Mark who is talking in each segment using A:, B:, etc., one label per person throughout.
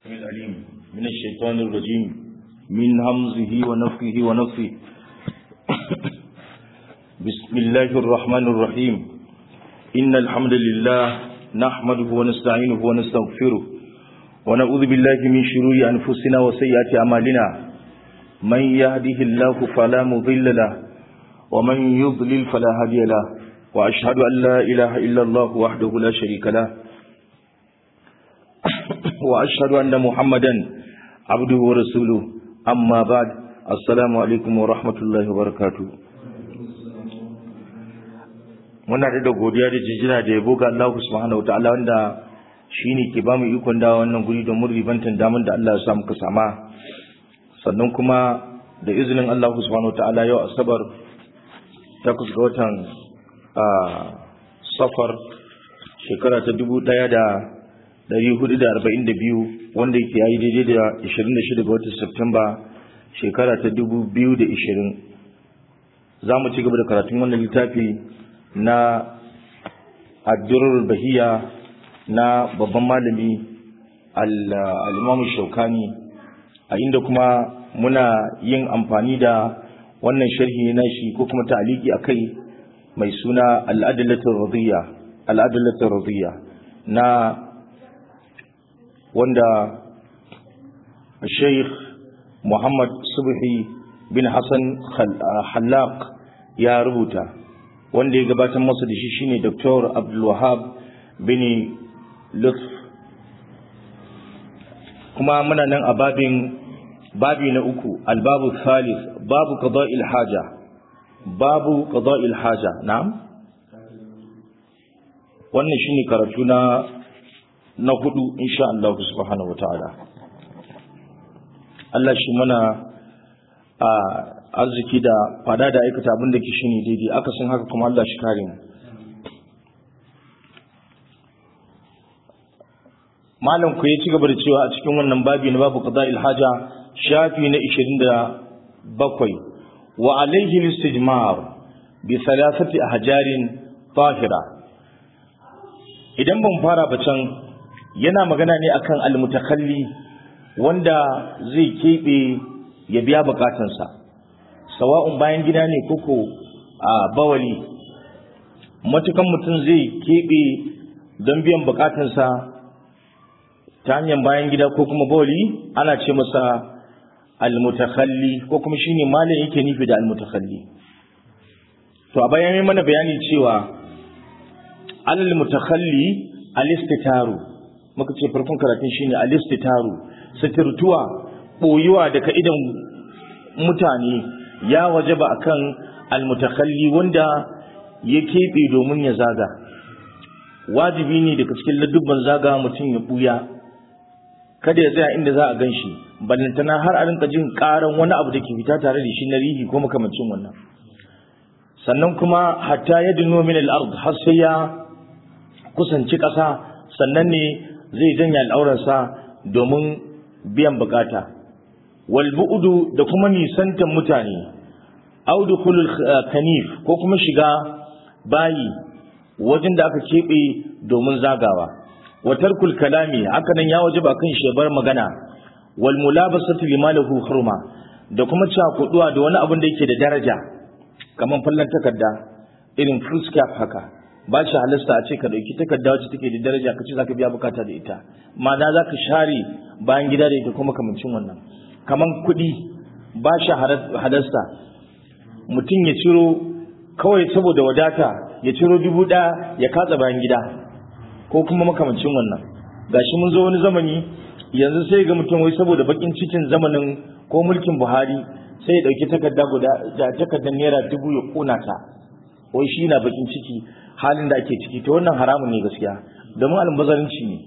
A: العليم من الشيطان الرجيم من همزه ونفخه ونفخه بسم الله الرحمن الرحيم إن الحمد لله نحمده ونستعينه ونستغفره ونعوذ بالله من شرور أنفسنا وسيئات أعمالنا من يهده الله فلا مضل له ومن يضلل فلا هادي له وأشهد أن لا إله إلا الله وحده لا شريك له وأشهد أن محمدا عبده ورسوله أما بعد السلام عليكم ورحمة الله وبركاته muna da godiya da jijina da yabo ga Allah subhanahu wataala wanda shine ke bamu ikon da wannan guri don mun ribantan daman da Allah ya sa muka sama sannan kuma da izinin Allah subhanahu wataala yau asabar takwas ga watan safar shekara ta dubu ɗaya da Dari hudu da arba'in da biyu wanda yake yayi daidai da ishirin da shida ga watan Septemba shekara ta dubu biyu da ishirin za mu ci gaba da karatun wannan littafi na addurar bahiya na babban malami al'imamu shaukani a inda kuma muna yin amfani da wannan sharhi na shi ko kuma ta'aliki a kai mai suna al'adalatul radiyya na wanda Sheikh Muhammad Subhi bin Hassan Hallaq ya rubuta wanda ya gabatar masa da shi shine Dr. Abdul Wahab bin Lutf kuma muna nan a babin babi na uku albabu thalith babu qada'il haja babu qada'il haja na'am wannan shine karatu na na hudu insha Allah subhanahu wataala Allah shi mana a arziki da fada da aikata abin da ke shine daidai aka san haka kuma Allah shi kare mu malam ku ya ci gaba da cewa a cikin wannan babi na babu qada'il haja shafi na 27 wa alayhi al-istijmar bi thalathati ahjarin tahira idan ban fara ba can yana magana ne akan almutakalli wanda zai keɓe ya biya bukatansa sawa'un bayan gida ne koko a bawali matukan mutum zai keɓe don biyan bukatansa ta hanyar bayan gida ko kuma bawali ana ce masa almutakalli ko kuma shine malam yake nufi da almutakalli to a bayan mana bayani cewa alal mutakalli alistitaru muka ce farkon karatun shine alistitaru sitirtuwa boyuwa daga idan mutane ya wajaba akan almutakalli wanda ya keɓe domin ya zaga wajibi ne daga cikin ladubban zaga mutum ya buya kada ya tsaya inda za a gan shi ballantana har a rinka jin karan wani abu da ke fita tare da shi na rihi ko makamancin wannan sannan kuma hatta ya dino min al-ard har sai ya kusanci ƙasa sannan ne zai janya al'aurarsa domin biyan bukata wal bu'du da kuma nisantan mutane aw dukhulul kanif ko kuma shiga bayi wajen da aka kebe domin zagawa wa tarkul kalami haka nan ya wajaba kan shebar magana wal mulabasatu limalahu hurma da kuma cakuduwa da wani abin da yake da daraja kamar fallan takarda irin fruit cap haka ba shi halasta a ce ka dauki takarda wacce take da daraja ka ce zaka biya bukata da ita ma'ana zaka share bayan gida da ita kuma kamancin wannan kaman kuɗi ba shi halasta mutum ya ciro kawai saboda wadata ya ciro dubu ɗaya ya katsa bayan gida ko kuma makamancin wannan gashi mun zo wani zamani yanzu sai ga mutum wai saboda bakin cikin zamanin ko mulkin Buhari sai ya dauki takarda guda da takardar naira dubu ya kona ta wai shi na bakin ciki halin da ake ciki ta wannan haramun ne gaskiya domin almubazarinci ne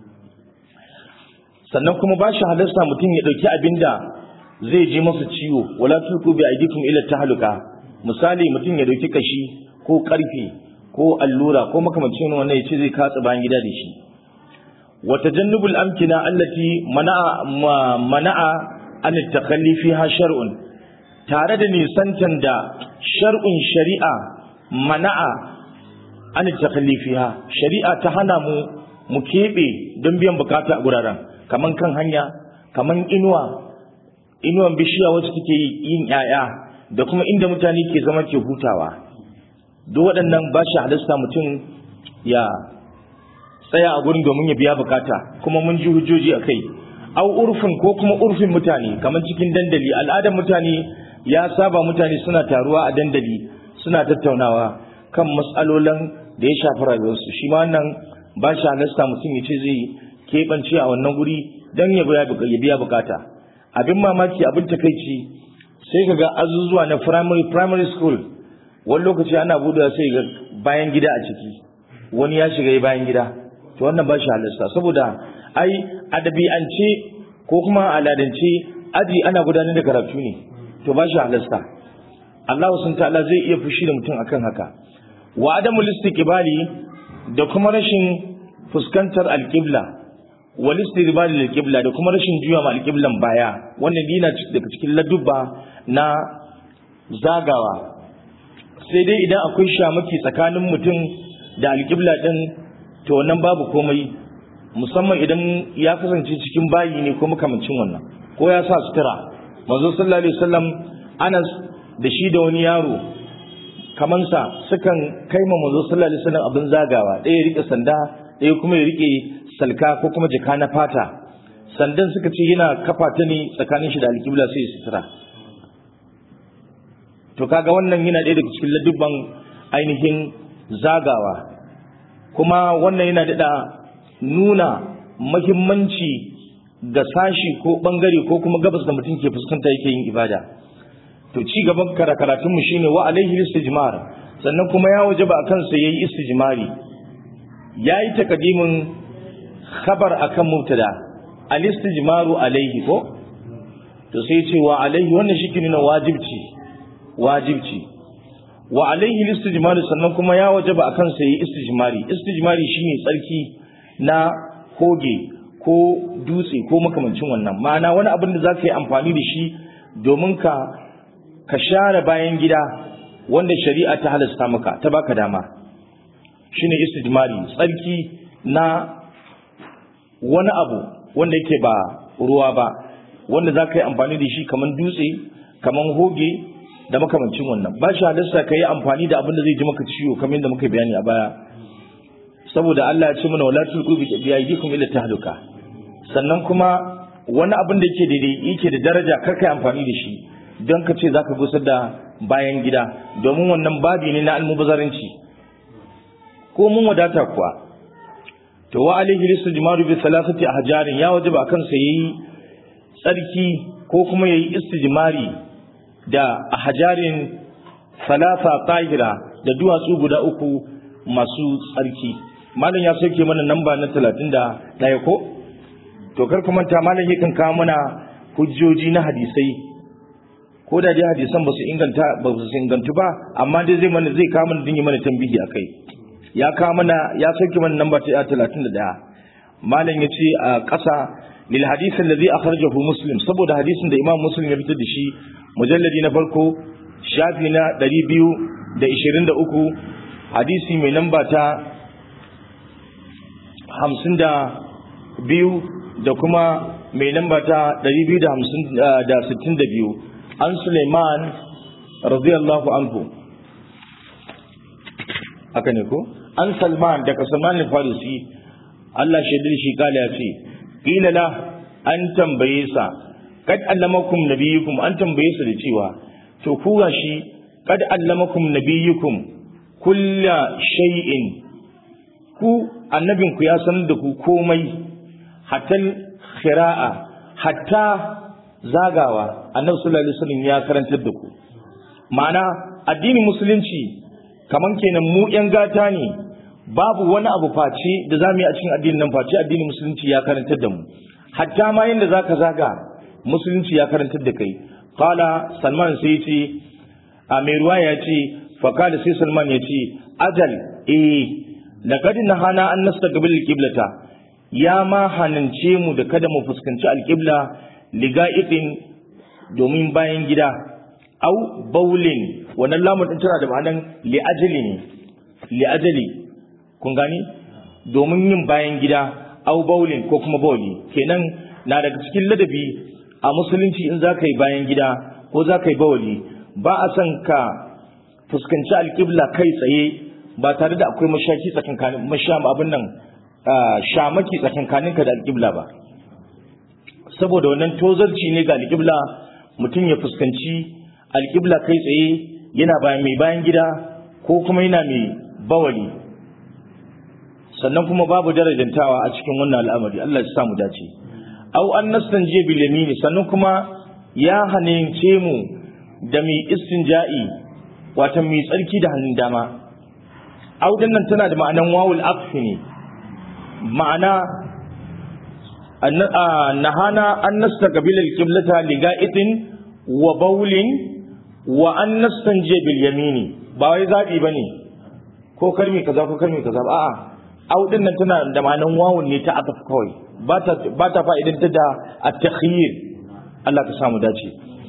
A: sannan kuma ba shi halasta mutum ya ɗauki abin da zai je masa ciwo wala tulku bi aidikum ila tahluka misali mutum ya ɗauki kashi ko karfe ko allura ko makamancin wannan ya ce zai katsa bayan gida da shi wa tajannubul amkina allati mana'a mana'a an takhalli fiha shar'un tare da nisantan da shar'un shari'a mana'a an takhalli fiha shari'a ta hana mu mu keɓe don biyan bukata a guraren kaman kan hanya kaman inuwa inuwan bishiya wacce take yin 'ya'ya da kuma inda mutane ke zama ke hutawa duk waɗannan ba shi halasta mutum ya tsaya a gurin domin ya biya bukata kuma mun ji hujjoji a kai au urfin ko kuma urfin mutane kamar cikin dandali al'adar mutane ya saba mutane suna taruwa a dandali suna tattaunawa kan matsalolin da ya shafi rayuwarsu shi ma wannan ba shi halasta mutum ya ce zai keɓance a wannan guri don ya biya bukata abin mamaki abin takaici sai ka ga azuzuwa na primary primary school wani lokaci ana buɗewa sai ga bayan gida a ciki wani ya shiga bayan gida to wannan ba shi halasta saboda ai adabi'ance ko kuma aladance aji ana gudanar da karatu ne to ba shi halasta Allah sun ta'ala zai iya fushi da mutum akan haka wa adamul istiqbali da kuma rashin fuskantar alqibla wal istiqbali lil qibla da kuma rashin juya ma alqiblan baya wannan dina daga cikin ladubba na zagawa sai dai idan akwai shamaki tsakanin mutum da alqibla din to wannan babu komai musamman idan ya kasance cikin bayi ne ko makamancin wannan ko ya sa sutura manzo sallallahu alaihi wasallam Anas da shi da wani yaro kamansa sukan kai ma manzo sallallahu alaihi wasallam abin zagawa ɗaya ya rike sanda ɗaya kuma ya rike salka ko kuma jaka na fata sandan suka ce yana kafa ta ne tsakanin shi da alƙibla sai sutura to kaga wannan yana ɗaya daga cikin ladubban ainihin zagawa kuma wannan yana daɗa nuna mahimmanci ga sashi ko ɓangare ko kuma gabas da mutum ke fuskanta yake yin ibada to ci gaban karatun mu shine wa alaihi istijmar sannan kuma ya wajaba akan sa yayi istijmari yayi takadimin khabar akan mubtada al istijmaru alaihi ko to sai ce wa alaihi wannan shi ne wajibci wajibci wa alaihi istijmar sannan kuma ya wajaba akan sa yayi istijmari istijmari shine tsarki na koge ko dutse ko makamancin wannan ma'ana wani abin da zaka yi amfani da shi domin ka ka share bayan gida wanda shari'a ta halasta maka ta baka dama shine istijmari tsarki na wani abu wanda yake ba ruwa ba wanda za ka yi amfani da shi kamar dutse kamar hoge da makamancin wannan ba shi halasta ka yi amfani da abin da zai ji maka ciwo kamar yadda muka bayani a baya saboda Allah ya ce mana wala tulqu bi aydikum ila tahluka sannan kuma wani abin da yake daidai yake da daraja kar ka yi amfani da shi don ka ce za ka gusar da bayan gida domin wannan babi ne na almubazaranci ko mun wadata kuwa to wa alaihi listijmaru bi salasati ahjarin ya wajaba akan sa yayi tsarki ko kuma yayi istijmari da ahjarin salasa tahira da duwatsu guda uku masu tsarki malam ya sauke mana namba na 31 ko to kar ku manta malam yakan kawo mana hujjoji na hadisai ko da dai hadisan ba su inganta ba su ingantu ba amma dai zai mana zai kawo mana dinga mana tambihi akai ya kawo mana ya sauke mana namba ta 31 malam ya ce a ƙasa lil hadith alladhi akhrajahu muslim saboda hadisin da imam muslim ya fitar da shi mujalladi na farko shafi na 223 hadisi mai namba ta 52 da kuma mai namba ta 262 an Suleiman radiyallahu anhu haka ne ko an Salman daga Salman al-Farisi Allah shaidar shi kala ya ce qila la an tambaye sa kad allamakum nabiyukum an tambaye sa da cewa to ku gashi kad allamakum nabiyukum kulla shay'in ku annabinku ya sanar da ku komai hatta khira'a hatta zagawa annabi sallallahu alaihi wasallam ya karantar da ku ma'ana addinin musulunci kaman kenan mu yan gata ne babu wani abu face da zamu yi a cikin addinin nan face addinin musulunci ya karantar da mu hatta ma yanda zaka zaga musulunci ya karantar da kai qala salman sai ce a mai ruwa ya ce fa qala sai salman ya ce ajal eh laqad nahana an nastaqbil qiblata ya ma hanance mu da kada mu fuskanci alqibla liga'itin domin bayan gida au baulin wannan lamun din tana da ma'anan li'ajali ne li'ajali kun gani domin yin bayan gida au baulin ko kuma bauli kenan na daga cikin ladabi a musulunci in za ka yi bayan gida ko za ka yi bawali ba a son ka fuskanci alƙibla kai tsaye ba tare da akwai mashaki tsakankanin masham abin nan shamaki tsakankaninka da alƙibla ba saboda wannan tozarci ne ga alƙibla mutum ya fuskanci alƙibla kai tsaye yana bayan mai bayan gida ko kuma yana mai bawali sannan kuma babu darajantawa a cikin wannan al'amari Allah ya sa mu dace au an nastanje bil yamini sannan kuma ya hanince mu da mai istinja'i wato mai tsarki da hannun dama au nan tana da ma'anan wawul aqfi ne ma'ana nahana an nastaqbil al-qiblata li ga'itin wa bawlin wa an nastanje bil yamini ba wai zabi bane ko karmi kaza ko karmi kaza a'a au nan tana da ma'anan wawun ne ta aqaf kawai ba ta fa'idantar da at-takhyir Allah ka samu dace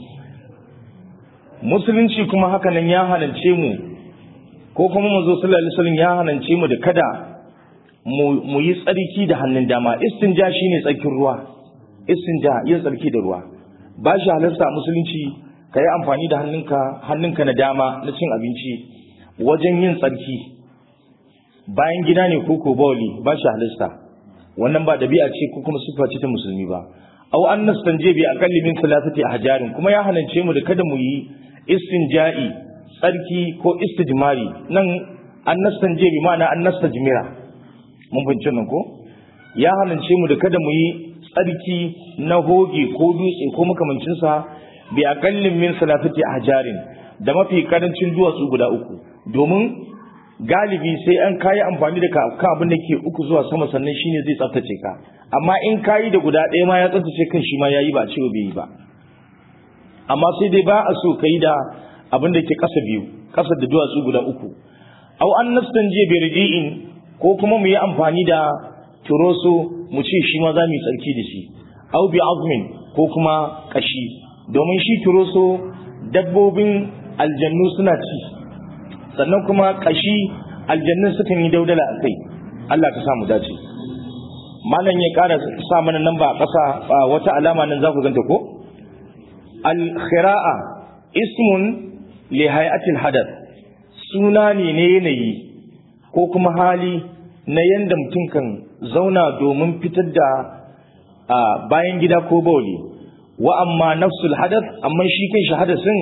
A: musulunci kuma hakanan ya hanance mu ko kuma manzo sallallahu alaihi wasallam ya hanance mu da kada mu yi tsarki da hannun dama istinja shine tsarkin ruwa istinja yin tsarki da ruwa ba shi halarta musulunci ka yi amfani da hannunka hannunka na dama na cin abinci wajen yin tsarki bayan gida ne ko ko bawli ba shi halarta wannan ba dabi'a ce ko kuma sifa ce ta musulmi ba aw an nastanje bi aqalli min thalathati ahjarin kuma ya hanance mu da kada mu yi istinja'i tsarki ko istijmari nan an nastanje bi ma'ana an nastajmira mun bince nan ko ya hanance mu da kada mu yi tsarki na hoge ko dutse ko makamancin sa bi aqalli min thalathati ahjarin da mafi karancin duwatsu guda uku domin galibi sai an kayi amfani da ka abin da ke uku zuwa sama sannan shine zai tsaftace ka amma in kayi da guda ɗaya ma ya tsaftace kan shi ma yayi ba cewa bai yi ba amma sai dai ba a so kai da abin da ke ƙasa biyu ƙasa da duwatsu guda uku aw an nastanje bi riji'in ko kuma mu yi amfani da turoso mu ce shi ma za mu yi tsarki da shi aw bi azmin ko kuma kashi domin shi turoso dabbobin aljannu suna ci sannan kuma kashi aljannun sukan yi daudala a kai Allah ka samu dace malam ya kara sa mana nan ba a ƙasa wata alama nan za ku ganta ko al-khira'a ismun li hay'atil hadath suna ne ne yanayi ko kuma hali na yanda mutum kan zauna domin fitar da bayan gida ko bauli wa amma nafsul hadath amma shi kan shi hadasin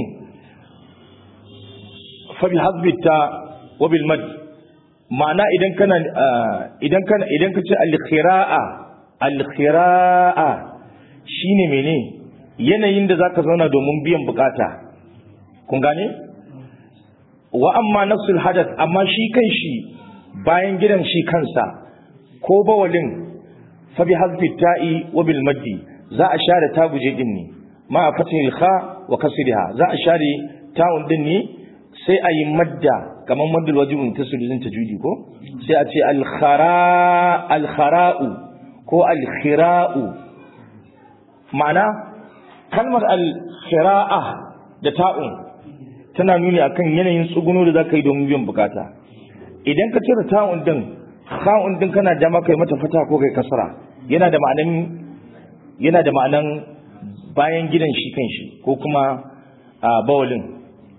A: فبحذف التاء وبالمد ma'ana idan kana idan kana idan kace al-khira'a al-khira'a shine mene yanayin da zaka zauna domin biyan bukata kun gane wa amma nafsul hadath amma shi kanshi bayan gidan shi kansa ko bawalin fa bi hazfi ta'i wa bil maddi za a share ta guje din ne ma fatil kha wa kasriha za a share ta'un din ne sai a yi madda kamar maddul wajibin ta suluzin ta judi ko sai a ce alkhara'u ko alkhira'u ma'ana kalmar alkhira'a da ta'un tana nuni akan yanayin tsuguno da za ka yi domin biyan bukata idan ka cire ta'un din ta'un din kana dama kai mata fata ko kai kasara yana da ma'anan yana da ma'anan bayan gidan shi kan shi ko kuma bawalin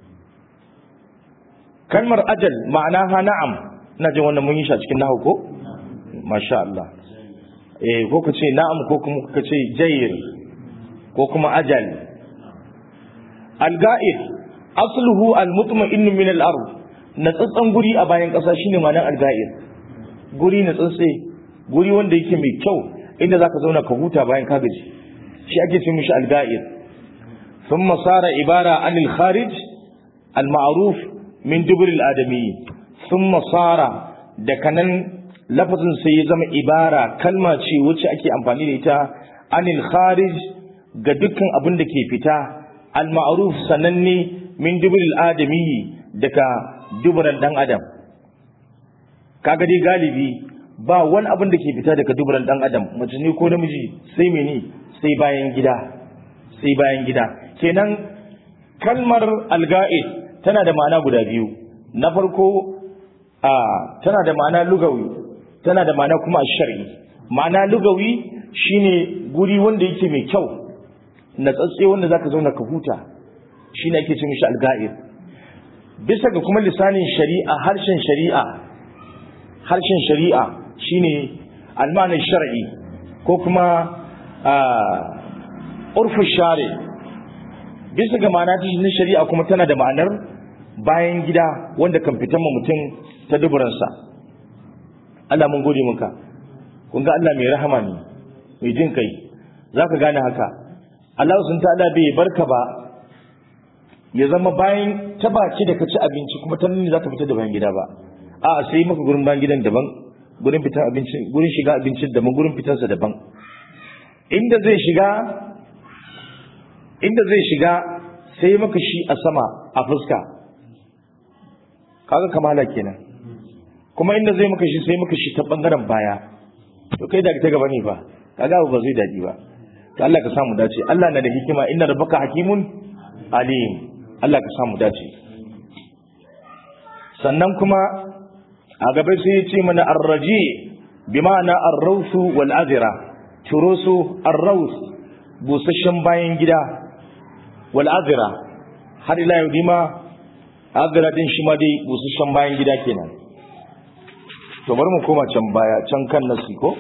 A: kalmar ajal ma'ana ha na'am ina jin wannan mun yi shi a cikin nahu ko masha Allah eh ko ka ce na'am ko kuma ka ce jayir ko kuma ajal al-ga'id asluhu al-mutma'in min al-ard na tsatsan guri a bayan kasa shine ma'anar al-ga'id guri na tsatse guri wanda yake mai kyau inda zaka zauna ka huta bayan ka gaji shi ake ce mishi al-ga'id thumma sara ibara anil kharij al-ma'ruf min dubril adami thumma sara da kanan lafazin sai ya zama ibara kalma ce wacce ake amfani da ita anil kharij ga dukkan abin da ke fita al ma'ruf sananne min dubril adami daga dubran dan adam kaga dai galibi ba wani abin da ke fita daga dubran dan adam mace ne ko namiji sai mene sai bayan gida sai bayan gida kenan kalmar alga'id tana da ma'ana guda biyu na farko a tana da ma'ana lugawi tana da ma'ana kuma shar'i ma'ana lugawi shine guri wanda yake mai kyau na tsatse wanda zaka zauna ka huta shine ake ce mishi alga'ir bisa ga kuma lisanin shari'a harshen shari'a harshen shari'a shine almanin shar'i ko kuma urfu share bisa ga ma'ana na shari'a kuma tana da ma'anar bayan gida wanda kan fitan mutum ta duburansa Allah mun gode muka kun ga Allah mai rahama ne mai jin kai za ka gane haka Allah sun ta'ala bai barka ba ya zama bayan ta baki da ka ci abinci kuma ta nuni za ka fita da bayan gida ba a sai maka gurin bayan gidan daban gurin fitan abinci gurin shiga abincin daban gurin fitansa daban inda zai shiga inda zai shiga sai maka shi a sama a fuska kaga kamala kenan kuma inda zai maka shi sai maka shi ta bangaren baya to kai da ta gaba ne ba kaga ba zai daɗi ba to Allah ka samu dace Allah na da hikima inna rabbaka hakimun alim Allah ka samu dace sannan kuma a gaba sai ya ce mana arraji bi ma'ana arrausu wal azira turusu arraus busasshen bayan gida wal azira har ila yau dima azira din shi ma dai busasshen bayan gida kenan to bari mu koma can baya can kan nasi ko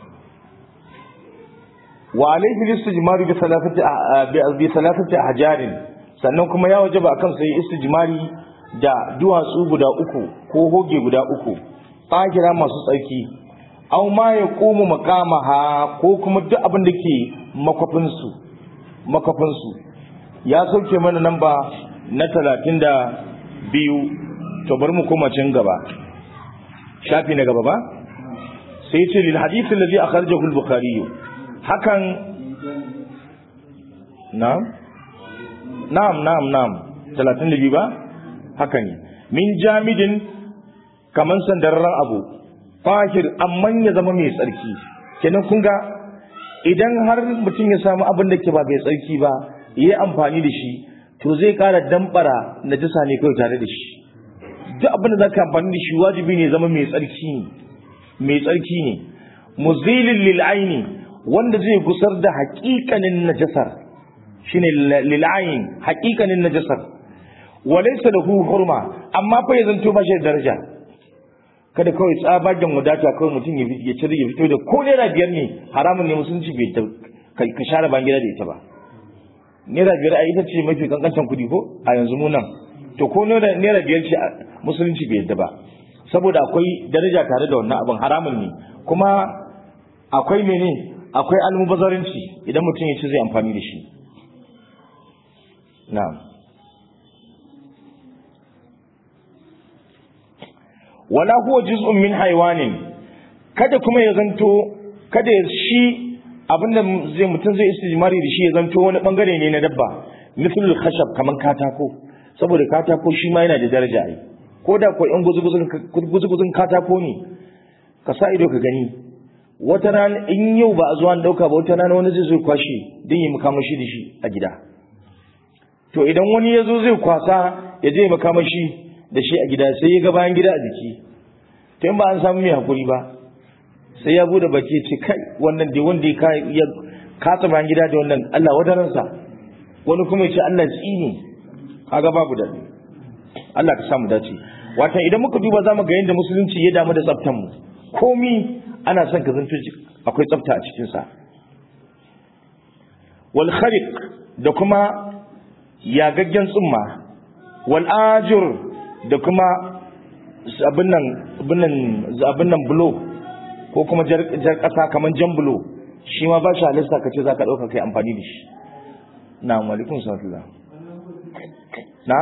A: wa alayhi listijmaru bi thalathati bi thalathati ahjarin sannan kuma ya wajaba akan sai istijmari da duwatsu guda uku ko hoge guda uku tsakira masu tsarki aw ma ya komu makamaha ko kuma duk abin da ke makwafin su makwafin su ya sauke mana namba na talatin da biyu to bari mu koma can gaba shafi na gaba ba sai ce lil hadith alladhi akhrajahu al-bukhari hakan na'am na'am na'am na'am 32 ba haka ne min jamidin kaman sandarran abu fahir amma ya zama mai tsarki kenan kun ga idan har mutum ya samu abin da ke ba mai tsarki ba yayi amfani da shi to zai kara dambara najasa ne kawai tare da shi duk abin da zaka amfani da shi wajibi ne zama mai tsarki ne mai tsarki ne muzilin lil aini wanda zai gusar da haƙiƙanin najasar shine lil ain haƙiƙanin najasar walaysa lahu hurma amma fa ya zanto ba shi da daraja kada kawai tsabagen wadata kawai mutum ya cire ya fito da ko naira biyar ne haramun ne musulunci bai ka share ban gida da ita ba naira biyar a ita ce mafi kankantan kuɗi ko a yanzu mu nan to ko naira biyar ce musulunci bai yadda ba saboda akwai daraja tare da wannan abin haramun ne kuma akwai mene akwai almubazarinci idan mutum ya ce zai amfani da shi na'am wala huwa juz'un min haywanin kada kuma ya zanto kada shi abinda zai mutum zai istijmari da shi ya zanto wani bangare ne na dabba mithlul khashab kaman katako saboda katako shi ma yana da daraja ai ko da ko in guzuguzun katako ne ka sa ido ka gani wata rana in yau ba a zuwa dauka ba wata rana wani zai zo kwashe don yi makamashi da shi a gida to idan wani ya zo zai kwasa ya je makamashi da shi a gida sai ya ga bayan gida a jiki to in ba an samu mai hakuri ba sai ya bude baki ce kai wannan dai wanda ya kasa bayan gida da wannan Allah wadaransa wani kuma ya ce Allah tsini kaga babu daɗi Allah ka samu dace wata idan muka duba za mu ga yadda musulunci ya damu da tsaftan mu komi ana son ka zanto akwai tsafta a cikin sa wal khariq da kuma yagaggen tsumma wal ajur da kuma abin nan abin nan abin nan bulo ko kuma jar kasa kaman jan bulo shi ma ba shi halista ka ce za ka ɗauka kai amfani da shi na malikun sallallahu na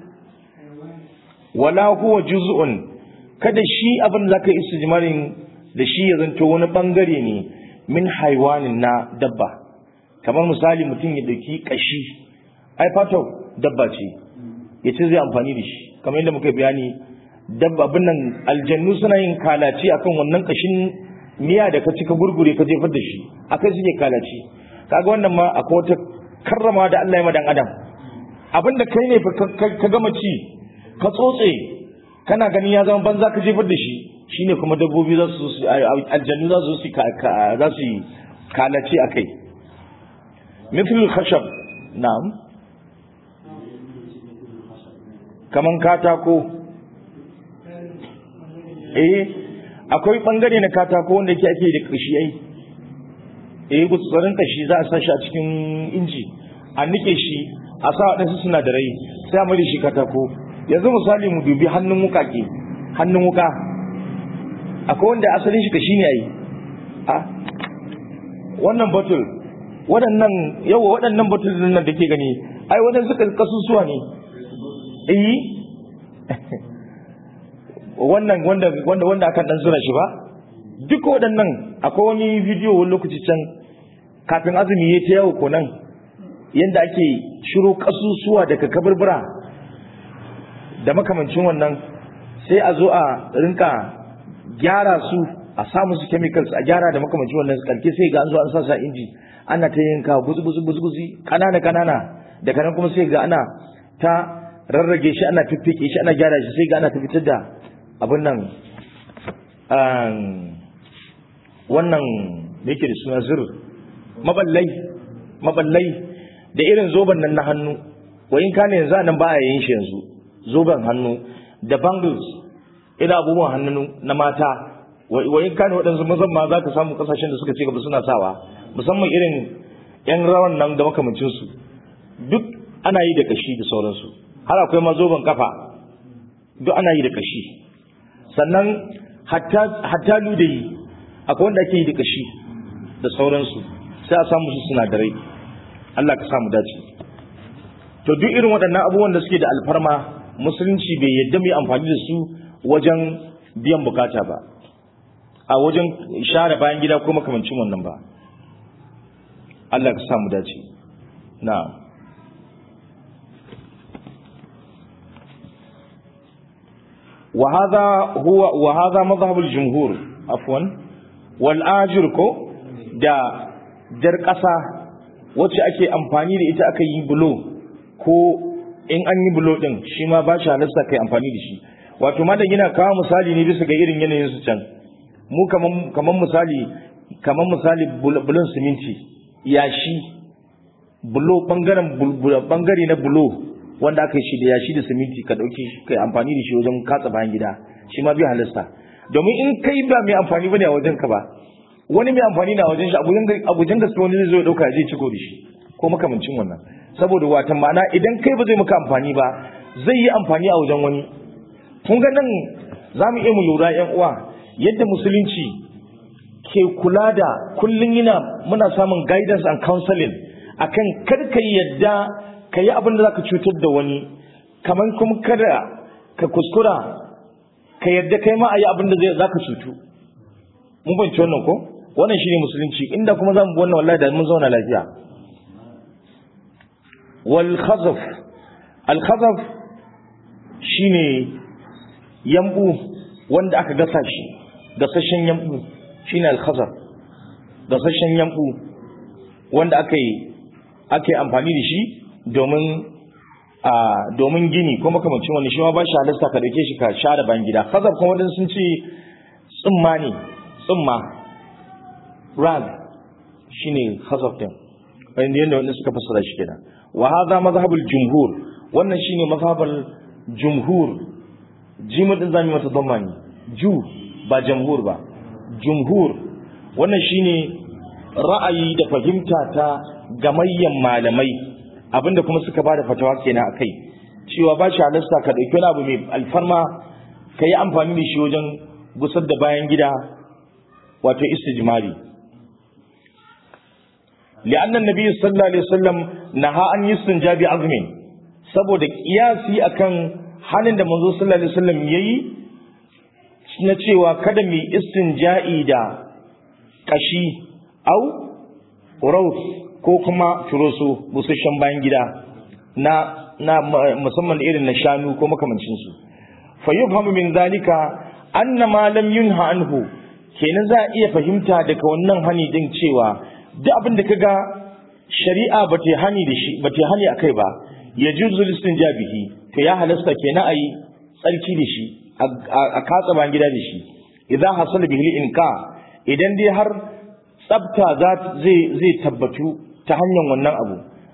A: wala huwa juz'un kada shi abin da zaka istijmarin da shi ya zanto wani bangare ne min haiwanin na dabba kamar misali mutum ya dauki kashi ai fatau dabba ce ya ce zai amfani da shi kamar yadda muka bayani dabba abin nan aljannu suna yin kalaci akan wannan kashin miya da ka cika gurgure ka jefar da shi akai suke kalaci kaga wannan ma akwai wata karrama da Allah ya madan adam abinda kai ne ka gama ci ka tsotse kana ganin ya zama banza ka jefar da shi shine kuma dabbobi za su aljannu za su za su kalace akai mithlul khashab na'am kaman katako eh akwai bangare na katako wanda yake ake da kashi ai eh gutsarin kashi za a sa shi a cikin inji a nike shi a sa waɗansu sinadarai sai a mai shi katako yanzu misali mu dubi hannun wuka ke hannun wuka akwai wanda asalin shi kashi ne ai a wannan bottle waɗannan yawa waɗannan bottle nan da ke gani ai waɗansu kasusuwa ne eh wannan wanda wanda wanda akan dan zura shi ba duk waɗannan akwai wani bidiyo wani lokaci can kafin azumi ya ta yawo konan yanda ake shiro kasusuwa daga kaburbura da makamancin wannan sai a zo a rinka gyara su a sa musu chemicals a gyara da makamancin wannan karke sai ga an zo an sa sa inji ana ta yanka guzu guzu guzu guzu kanana kanana daga nan kuma sai ga ana ta rarrage shi ana fiffike shi ana gyara shi sai ga ana ta fitar da abin nan wannan da yake da suna zir maballai maballai da irin zoben nan na hannu wayin kane yanzu nan ba a yin shi yanzu zoben hannu da bangles ina abubuwan hannu na mata wayin kane waɗansu mazan ma za ka samu ƙasashen da suka ce gaba suna sawa musamman irin yan rawan nan da makamancinsu duk ana yi da kashi da sauransu har akwai ma zoben kafa duk ana yi da kashi sannan hatta ludayi akwai wanda ake yi da kashi da sauransu sai a samu su sinadarai Allah ka samu dace to duk irin waɗannan abubuwan da suke da alfarma musulunci bai yadda mai amfani da su wajen biyan bukata ba a wajen share bayan gida ko makamancin wannan ba Allah ka samu dace na'am وهذا هو وهذا مذهب الجمهور عفوا والآجر ko da jar ƙasa wacce ake amfani da ita aka yi bulo ko in an yi bulo din shi ma ba shi halasta kai amfani da shi wato ma da yana kawo misali ne bisa ga irin yanayin su can mu kaman kaman misali kaman misali bulon siminti yashi bulo bangaren bangare na bulo wanda aka yi shi da yashi da siminti ka dauke shi kai amfani da shi wajen katsa bayan gida shi ma bai halasta domin in kai ba mai amfani bane a wajen ka ba wani mai amfani na wajen shi a gujen gaske wani zai zo ya dauka ya je ciko da shi ko makamancin wannan saboda watan ma'ana idan kai ba zai maka amfani ba zai yi amfani a wajen wani kun ga nan za mu iya mu lura yan uwa yadda musulunci ke kula da kullum yana muna samun guidance and counseling akan kar ka yadda ka yi abin da za ka cutar da wani kamar kuma kada ka kuskura ka yadda kai ma a yi abin da za ka cutu mun banci wannan ko wannan shine musulunci inda kuma za mu bi wannan wallahi da mun zauna lafiya wal khazaf al khazaf shine yambu wanda aka gasa shi gasashen yambu shine al khazaf gasashen yambu wanda aka yi ake amfani da shi domin a domin gini ko makamancin wani shi ma ba shi halasta ka dauke shi ka share bayan gida khazaf kuma wadanda sun ce tsumma ne tsumma rag shine khazaf din bayan yadda wanda suka fassara shi kenan wa hadha mazhabul jumhur wannan shine mazhabul jumhur jimu din zamu mata damani ju ba jamhur ba jumhur wannan shine ra'ayi da fahimta ta gamayyan malamai abinda kuma suka bada fatawa kenan akai cewa ba shi halasta ka dauki wani abu mai alfarma ka yi amfani da shi wajen gusar da bayan gida wato istijmari لأن النبي صلى الله عليه وسلم نهى أن يستنجى بعظم saboda kiyasi akan halin da manzo sallallahu alaihi wasallam yayi na cewa kada mu istinja'i da kashi au rauf ko kuma turoso busasshen bayan gida na na musamman irin na shanu ko makamancin su fa yufhamu min zalika anna ma lam yunha anhu kenan za a iya fahimta daga wannan hani din cewa duk abin da kaga shari'a ba ta hani da shi ba ta hani akai ba ya juzu listinja bihi to ya halasta kenan ayi tsarki da shi a katsa bayan gida da shi idan hasala bihi inka idan dai har tsafta zai zai tabbatu ta hanyar wannan abu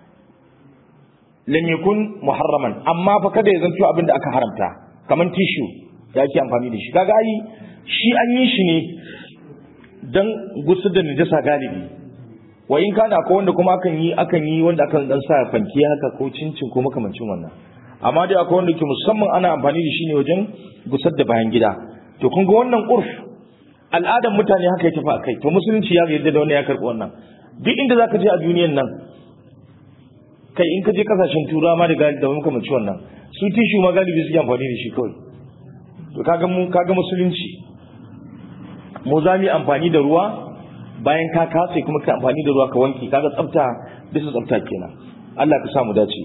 A: lam yakun muharraman amma fa kada ya zanto abin da aka haramta kaman tishu da ake amfani da shi kaga ai shi an yi shi ne dan gusar da najasa galibi wa in kana ko wanda kuma akan yi akan yi wanda akan dan sa fanki haka ko cincin ko makamancin wannan amma dai akwai wanda ke musamman ana amfani da shi ne wajen gusar da bayan gida to kun ga wannan urf al'adar mutane haka ya tafi a kai to musulunci ya yarda da wannan ya karɓi wannan duk inda zaka je a duniyan nan kai in ka je kasashen turawa ma da galibi da makamancin wannan su tishu ma galibi suke amfani da shi kawai to kaga mu kaga musulunci mu za mu amfani da ruwa bayan ka kase kuma ka amfani da ruwa ka wanke kaga tsafta bisa tsafta kenan Allah ka sa mu dace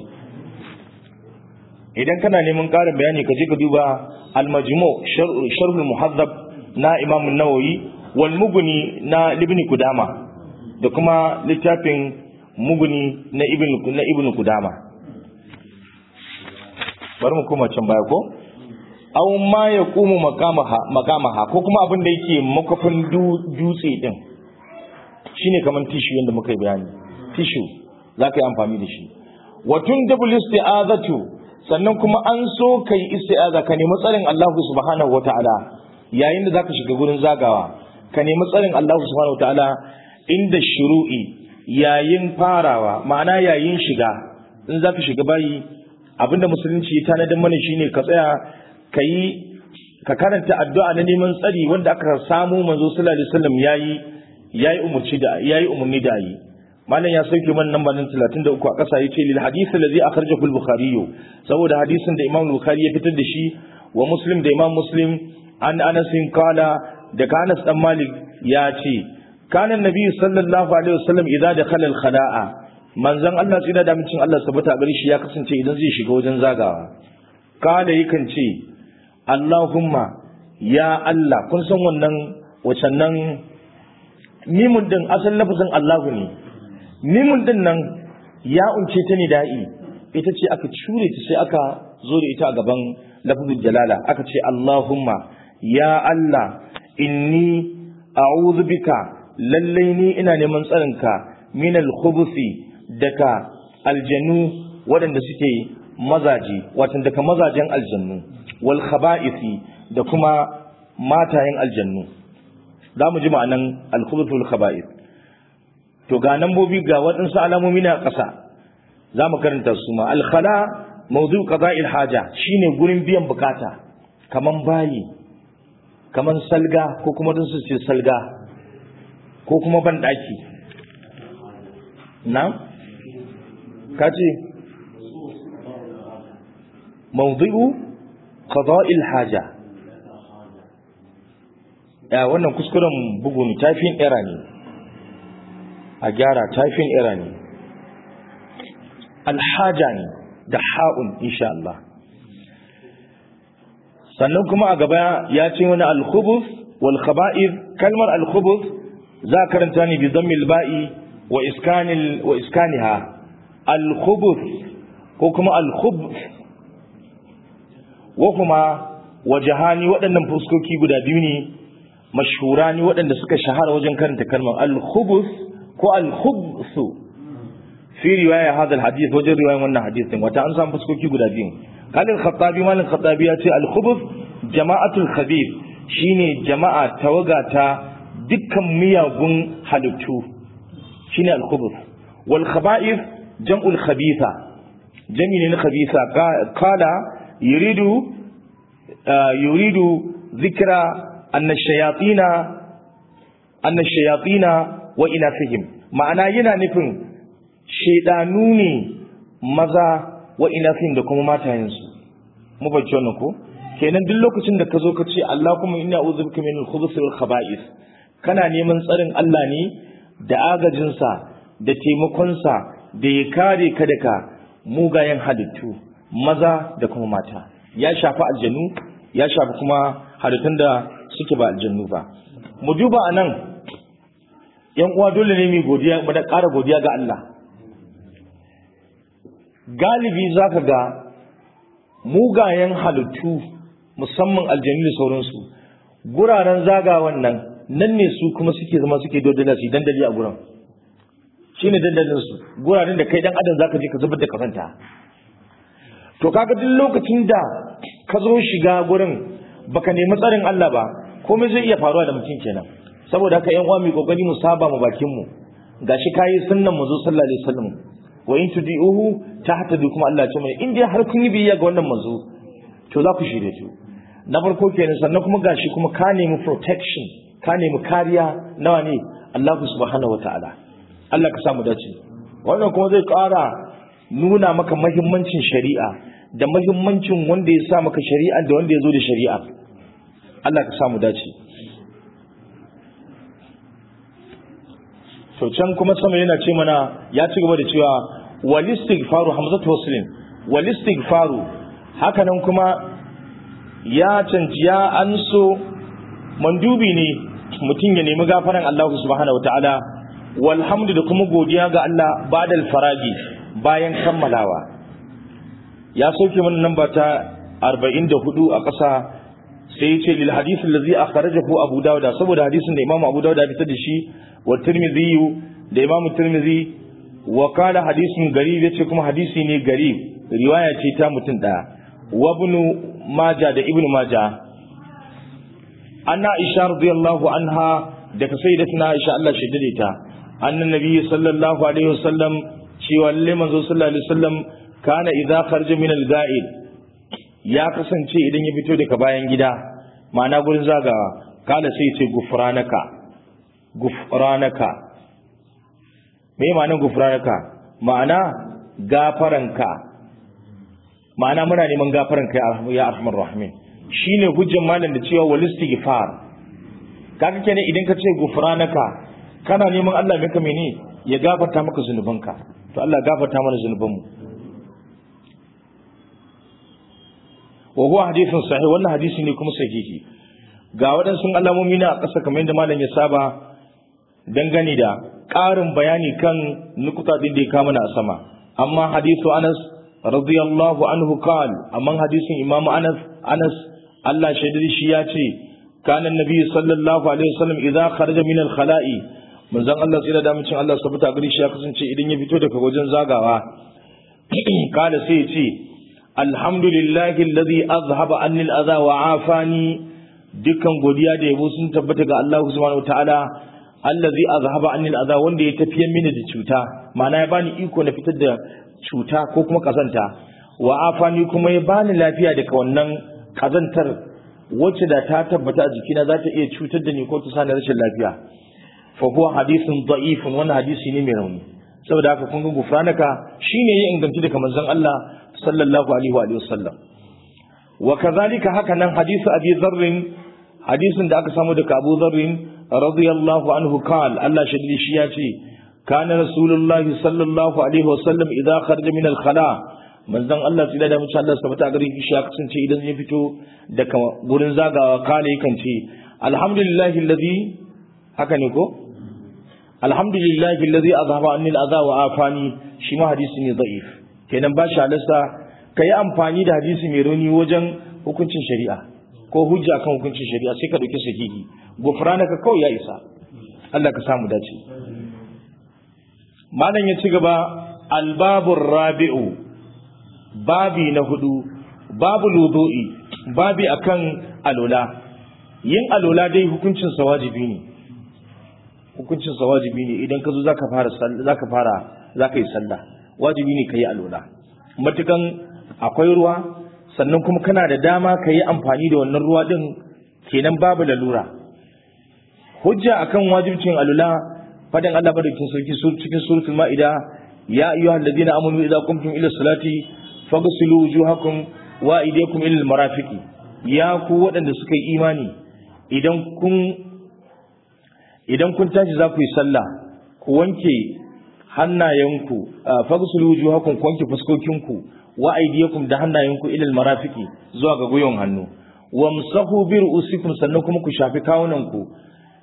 A: idan kana neman ƙarin bayani ka je ka duba al-majmu sharh al-muhaddab na Imam an-Nawawi wal mughni na Ibn Kudama da kuma littafin mughni na Ibn na Ibn Kudama bari mu koma can baya ko aw ma yaqumu maqamaha maqamaha ko kuma abin da yake makafin dutse din shine kaman tissue yanda muka yi bayani tissue zaka yi amfani da shi wa tundabul isti'azatu sannan kuma an so kai isti'aza ka nemi tsarin Allah subhanahu wata'ala yayin da zaka shiga gurin zagawa ka nemi tsarin Allah subhanahu wata'ala inda shuru'i yayin farawa ma'ana yayin shiga in zaka shiga bayi abinda musulunci ya tanadar mana shine ka tsaya ka yi ka karanta addu'a na neman tsari wanda aka samu manzo sallallahu alaihi wasallam yayi yayi umurci da yayi umurni da yi malam ya sauke man namba nan 33 a ƙasa yace lil hadith allazi akhrajahu al-bukhari saboda hadisin da imam bukhari ya fitar da shi wa muslim da imam muslim an anas qala da anas dan malik ya ce kana nabi sallallahu alaihi wasallam idza dakhala al-khala'a manzon Allah tsira da micin Allah sabata gare shi ya kasance idan zai shiga wajen zagawa kala yakan ce Allahumma ya Allah kun san wannan wacan nan mimun din asalin lafazin Allahu ne mimun din nan ya unce ta ne da'i ita ce aka cure ta sai aka zo da ita a gaban lafazin jalala aka ce Allahumma ya Allah inni a'udhu bika lallai ni ina neman tsarinka min al-khubuthi daga aljanu waɗanda suke mazaje watan daga mazajen aljannu wal khaba'isi da kuma matayen aljannu za mu ji ma'anan al-khubuth wal khaba'is to ga nambobi ga waɗansu alamomi na ƙasa za mu karanta su ma al-khala mawdu qada'il haja shine gurin biyan bukata kaman bayi kaman salga ko kuma dun su ce salga ko kuma ban daki na kace mawdu'u qada'il haja ya wannan kuskuren bugu ne tafin era ne a gyara tafin era ne alhaja ne da ha'un insha Allah sannan kuma a gaba ya ce wani alkhubus wal khaba'ir kalmar alkhubus za karanta ne bi dhammil ba'i wa iskanil wa iskaniha alkhubus ko kuma alkhubus wa kuma wajahani waɗannan fuskoki guda biyu ne mashhurani waɗanda suka shahara wajen karanta kalmar al-khubus ko al-khubsu fi riwaya hadha al-hadith wajen riwayan wannan hadithin wata an samu fuskoki guda biyu kalin khattabi malin khattabi ya ce al-khubus jama'atul khabith shine jama'a tawaga ta dukkan miyagun halittu shine al-khubus wal khaba'ith jam'ul khabitha jami ne na khabitha qala yuridu yuridu zikra anna shayatina anna shayatina wa inafihim ma'ana yana nufin shaidanu ne maza wa inafihim da kuma matayensu mu bacci wannan ko kenan duk lokacin da ka zo ka ce Allah kuma ina a'udhu bika min al-khubuthi wal khaba'ith kana neman tsarin Allah ne da agajinsa da taimakonsa da ya kare ka daga mugayen halittu maza da kuma mata ya shafi aljanu ya shafi kuma halittun da suke ba aljannu ba mu duba anan yan uwa dole ne mu godiya mu da ƙara godiya ga Allah galibi zaka ga mugayen halittu musamman aljannu da sauransu guraren zagawan nan nan ne su kuma suke zama suke dodana su dandali a gurin shine dandalin su guraren da kai dan adam zaka je ka zubar da kafanta to kaga duk lokacin da ka zo shiga gurin baka nemi tsarin Allah ba komai zai iya faruwa da mutum kenan saboda haka yan uwa mu kokari mu saba mu bakin mu gashi kayi sunnan manzo sallallahu alaihi wasallam wa in tudiuhu tahtadu kuma Allah ya ce mai in dai har kun yi biyayya ga wannan manzo to za ku shirye to na farko kenan sannan kuma gashi kuma ka nemi protection ka nemi kariya nawa ne Allah subhanahu wataala Allah ka samu dace wannan kuma zai ƙara nuna maka mahimmancin shari'a da mahimmancin wanda ya sa maka shari'a da wanda ya zo da shari'a Allah ka samu dace to can kuma sama yana ce mana ya ci gaba da cewa wal istighfaru hamzatu waslin wal istighfaru haka nan kuma ya canji ya anso mandubi ne mutum ya nemi gafaran Allah subhanahu wataala walhamdu da kuma godiya ga Allah badal faragi bayan kammalawa ya sauke mana namba ta 44 a ƙasa sai ya ce lil hadith allazi akhrajahu abu dawud saboda hadisin da imamu abu dawud ya fitar da shi wa tirmidhi da imamu tirmidhi wa qala hadithun garib yace kuma hadisi ne garib riwaya ce ta mutum daya wa ibn majah da ibn majah anna aisha radiyallahu anha daga sayyidatina aisha Allah shi dade ta annan nabi sallallahu alaihi wasallam cewa lalle manzo sallallahu alaihi wasallam kana idza kharaja min al-ga'id ya kasance idan ya fito daga bayan gida ma'ana gurin zagawa kala sai ce gufranaka gufranaka me ma'anar gufranaka ma'ana gafaranka ma'ana muna neman gafaranka ya arhamar rahimin shine hujjan malam da cewa wal istighfar kaga kenan idan ka ce gufranaka kana neman Allah maka mene ya gafarta maka zunubanka to Allah gafarta mana zunubanmu wa huwa hadithun sahih wannan hadisi ne kuma sahihi ga waɗansu alamomi na ƙasa kamar yadda malam ya saba dangane da ƙarin bayani kan nukuta din da ya kama na sama amma hadithu Anas radiyallahu anhu qal amma hadisin Imam Anas Anas Allah shaidar shi ya ce kana nabi sallallahu alaihi wasallam idza kharaja min al-khala'i manzon Allah tsira da mutum Allah sabata gari shi ya kasance idan ya fito daga wajen zagawa kada sai ya ce alhamdulillahi alladhi azhaba anni al-adha wa afani dukkan godiya da yabo sun tabbata ga Allah subhanahu wataala allazi azhaba anni al-adha wanda ya tafiye mini da cuta ma'ana ya bani iko na fitar da cuta ko kuma kazanta wa afani kuma ya bani lafiya daga wannan kazantar wacce da ta tabbata a jikina za ta iya cutar da ni ko ta sani rashin lafiya fa huwa hadithun da'ifun wannan hadisi ne mai rauni saboda haka kun ga gufranaka shine ya inganci daga manzon Allah sallallahu alaihi wa alihi wasallam wa kadhalika haka nan hadisi abi dharr hadisin da aka samu daga Abu Dharr radiyallahu anhu qal Allah shaddi shi ya ce kana rasulullah sallallahu alaihi wasallam idza kharaja min al-khala manzon Allah tsira da mutum Allah sabata gare shi ya kasance idan ya fito daga gurin zagawa kale yakan ce alhamdulillahi alladhi haka ne ko alhamdulillahi alladhi azhaba anni al-adha wa afani shi ma hadisi ne da'if kenan ba shi halasta kai amfani da hadisi mai rauni wajen hukuncin shari'a ko hujja kan hukuncin shari'a sai ka dauki sahihi gufranaka kawai ya isa Allah ka samu dace malam ya ci gaba albabur rabi'u babi na hudu babu ludu'i babi akan alola yin alola dai hukuncin sa wajibi ne hukuncin sa wajibi ne idan ka zo zaka fara zaka fara zaka yi sallah wajibi ne kai alola matukan akwai ruwa sannan kuma kana da dama ka yi amfani da wannan ruwa din kenan babu lalura hujja akan wajibcin alula fadin Allah madaukin sarki cikin suratul maida ya ayyuhal ladina amanu idza qumtum ila salati faghsilu wujuhakum wa aydiyakum ila almarafiqi ya ku waɗanda suka yi imani idan kun idan kun tashi za ku yi sallah ku wanke hannayenku faghsilu wujuhakum ku wanke fuskokinku wa aydiyakum da hannayenku ila almarafiqi zuwa ga gwiwan hannu wamsahu bi ru'usikum sannan kuma ku shafi kawunanku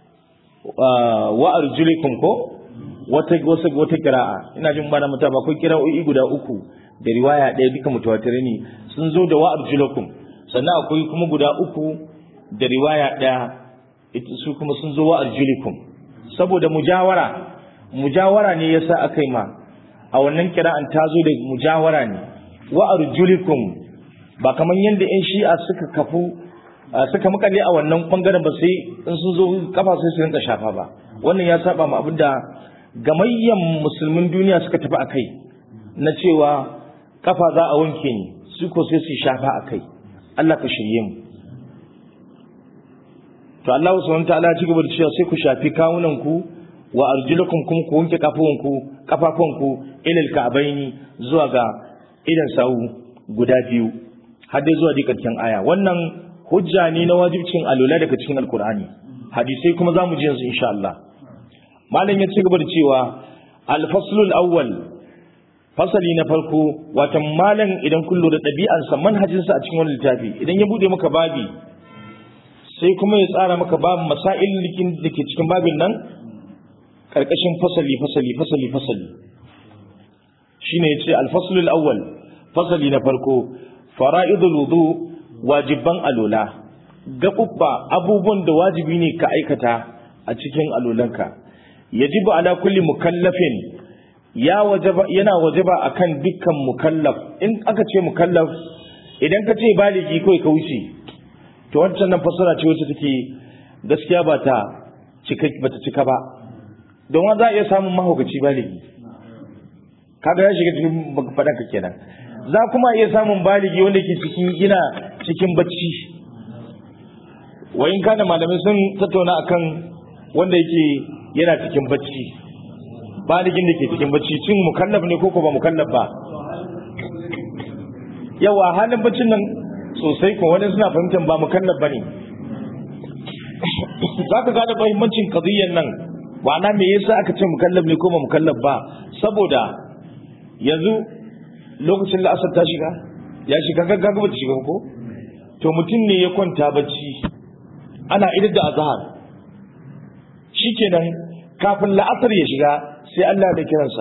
A: wa arjulikum ko wata wata wata qira'a ina jin bana mutum akwai qira'o'i guda uku da riwaya ɗaya duka mutawatir ne sun zo da wa arjulakum sannan akwai kuma guda uku da riwaya ɗaya su kuma sun zo wa arjulikum saboda mujawara mujawara ne yasa aka yi ma a wannan kira'an ta zo da mujawara ne wa arjulikum ba kamar yadda yan shi'a suka kafu suka makale a wannan bangaren ba sai in sun zo kafa sai su rinka shafa ba wannan ya saba ma abinda gamayyan musulmin duniya suka tafi akai na cewa kafa za a wanke ni su ko sai su shafa akai Allah ka shirye mu to Allah subhanahu wa ta'ala ya ci gaba da cewa sai ku shafi kawunan ku wa arjulakum kuma ku wanke kafafunku kafafunku ilal ka'baini zuwa ga idan sawu guda biyu har dai zuwa dikakken aya wannan hujja ne na wajibcin alula daga cikin alkur'ani hadisai kuma zamu ji yanzu insha Allah malam ya ci gaba da cewa al-faslul awwal fasali na farko watan malam idan kun lura ɗabi'arsa manhajinsa a cikin wani littafi idan ya bude maka babi sai kuma ya tsara maka babu masail da ke cikin babin nan karkashin fasali fasali fasali fasali shine yace al-fasl al-awwal fasali na farko fara'idul wudu wajiban alula gabubba abubuwan da wajibi ne ka aikata a cikin alulanka yajibu ala kulli mukallafin ya wajaba yana wajaba akan dukkan mukallaf in aka ce mukallaf idan ka ce baligi kai ka wuce to wancan nan fasara ce wacce take gaskiya ba ta cika ba ta cika ba don wa za a iya samun mahaukaci baligi kaga ya shiga cikin faɗanka kenan za kuma iya samun baligi wanda ke cikin gina cikin bacci wayin kana malamai sun tattauna akan wanda yake yana cikin bacci baligin da ke cikin bacci cin mukallaf ne ko ba mukallaf ba yawa halin baccin nan sosai ko wani suna fahimtar ba mukallaf ba ne za ka gane mahimmancin kadiyyar nan ma'ana me yasa aka ce mukallaf ne ko ba mukallaf ba saboda yanzu lokacin la'asar ta shiga ya shiga gaggaga ba ta shiga ko to mutum ne ya kwanta bacci ana idar da azhar shikenan kafin la'asar ya shiga sai Allah da kiransa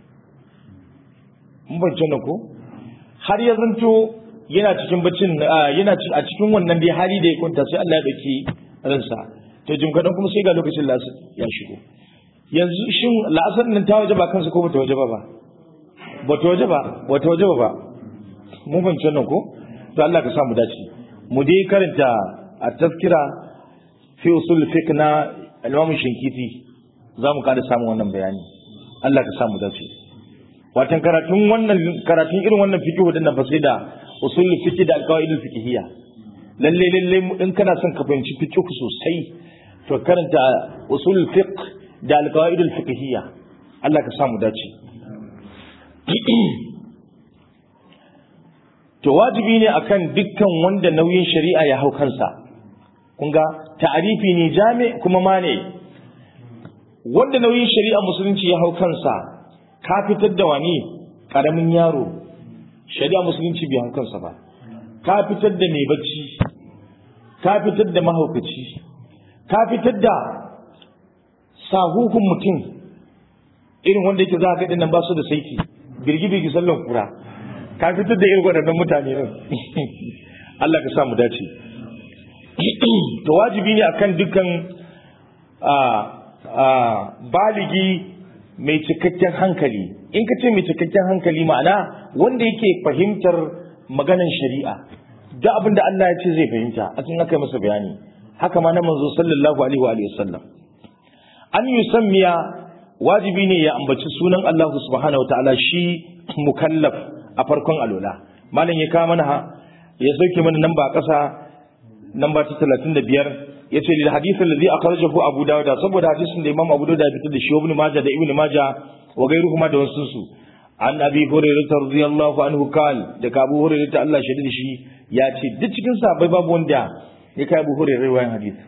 A: mun bayyana ko har ya zanto yana cikin baccin yana a cikin wannan dai hali da ya kwanta sai Allah ya dauki ransa to jim kadan kuma sai ga lokacin la'asar ya shigo yanzu shin la'asar nan ta waje ba kansa ko bata waje ba ba bata waje ba bata waje ba mun fahimci nan ko to Allah ka sa mu dace mu dai karanta a tazkira fi usul fiqh na al-Imam Shinkiti za mu kada samun wannan bayani Allah ka sa mu dace watan karatun wannan karatun irin wannan fiqh wadannan fa sai da usul fiqh da al-qawaid al-fiqhiyya lalle lalle in kana son ka fahimci fiqh sosai to karanta usul fiqh da al-qawaid al-fiqhiyya Allah ka sa mu dace to wajibi ne akan dukkan wanda nauyin shari'a ya hau kansa kun ga ta'arifi ne jami kuma mane wanda nauyin shari'a musulunci ya hau kansa ka fitar da wani karamin yaro shari'a musulunci bai hau kansa ba ka fitar da mai bacci ka fitar da mahaukaci ka fitar da sahuhun mutum irin wanda yake za a gaɗin nan ba su da saiti birgi-birgi sallan kura ka fitar da irin waɗannan mutane nan Allah ka sa mu dace to wajibi ne akan dukkan baligi mai cikakken hankali in ka ce mai cikakken hankali ma'ana wanda yake fahimtar maganan shari'a da abin da Allah ya ce zai fahimta a cikin aka yi masa bayani haka ma na manzo sallallahu alaihi wa sallam an yusammiya wajibi ne ya ambaci sunan Allah subhanahu wataala shi mukallaf a farkon alola malam ya kawo mana ya sauke mana namba a ƙasa namba ta 35 yace lil hadith alladhi akhrajahu abu dawud saboda hadisin da imam abu dawud ya fitar da shi ibn majah da ibn majah wa gairuhuma da wasu su an abi hurairah radiyallahu anhu kal da abu hurairah Allah shaidi da shi ya ce duk cikin sahabbai babu wanda ya kai abu hurairah riwayan hadith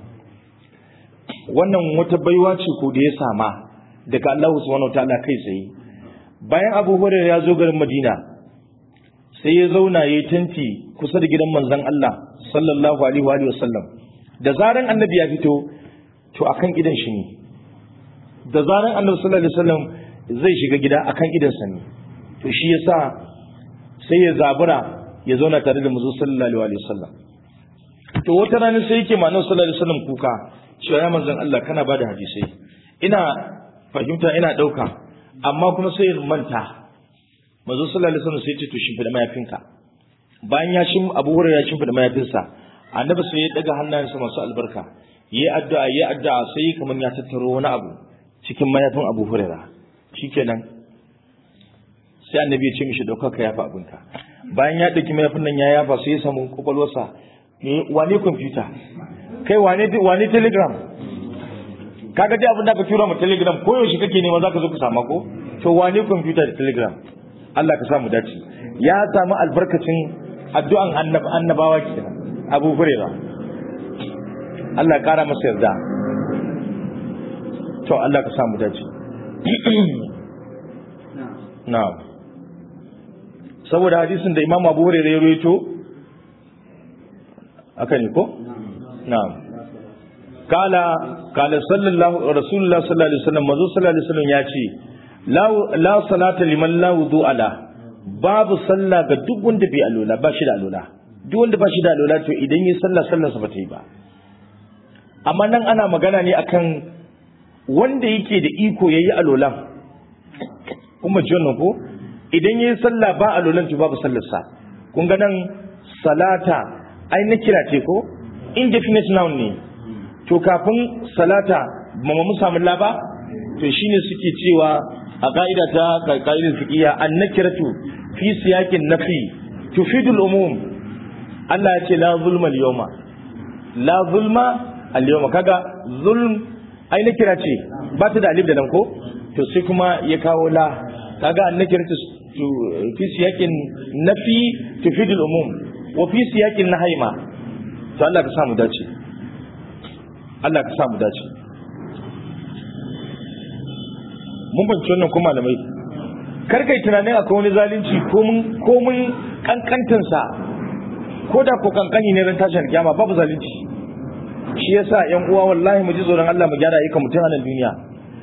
A: wannan wata baiwa ce ko da ya sama daga Allah subhanahu wataala kai tsaye bayan abu hurairah ya zo garin madina sai ya zauna ya yi tanti kusa da gidan manzon Allah sallallahu alaihi wa sallam da zaran annabi ya fito to akan gidan shi ne da zaran annabi sallallahu alaihi wasallam zai shiga gida akan gidansa ne to shi yasa sai ya zabura ya zauna tare da manzo sallallahu alaihi wasallam to wata rana sai yake manan sallallahu alaihi wasallam kuka cewa ya manzon Allah kana bada hadisai ina fahimta ina dauka amma kuma sai in manta manzo sallallahu alaihi wasallam sai ya ce to shimfida mayafinka bayan ya shim Abu Hurairah ya shimfida mayafinsa annabi sai ya daga hannayensa masu albarka yi addu'a yi addu'a sai kamar ya tattaro wani abu cikin mayafin Abu Hurairah shikenan sai annabi ya ce mishi dauka ka yafa abinka bayan ya dauki mayafin nan ya yafa sai ya samu kwakwalwarsa ne wane kwamfuta kai wane wane telegram kaga dai abin da ka tura mu telegram ko yaushe kake nema zaka zo ka samu ko to wane kwamfuta da telegram Allah ka samu dace ya samu albarkacin addu'an annabawa kenan Abu Hurairah Allah ya kara masa yarda to Allah ka samu dace na'am saboda hadisin da Imam Abu Hurairah ya rawaito aka ne ko na'am kala kala sallallahu rasulullah sallallahu alaihi wasallam mazo sallallahu alaihi wasallam ya ce la la salata liman la wudu ala babu sallah ga duk wanda bai alola ba shi da alola duk wanda ba shi da alola to idan yi sallah sallar sa ba ta yi ba amma nan ana magana ne akan wanda yake da iko yayi alolan kuma ji wannan ko idan yayi sallah ba alolan to babu sallar sa kun ga nan salata ai na kira ce ko indefinite noun ne to kafin salata ba mu samu laba to shine suke cewa a ka'ida ta ka'idar fiqiyya an-nakiratu fi siyaqin nafi tufidul umum Allah ya ce la zulma al-yawma la zulma al-yawma kaga zulm ai nakira ce ba ta da alif da nan ko to sai kuma ya kawo la kaga an-nakiratu fi siyaqin nafi tufidul umum wa fi siyaqin nahyi ma to Allah ka samu dace Allah ka samu dace mun banci wannan ko malamai kar kai tunanin akwai wani zalunci ko mun ko mun kankantin sa ko da ko kankani ne ran tashin kiyama babu zalunci shi yasa yan uwa wallahi mu ji tsoron Allah mu gyara ayyukan mutum a nan duniya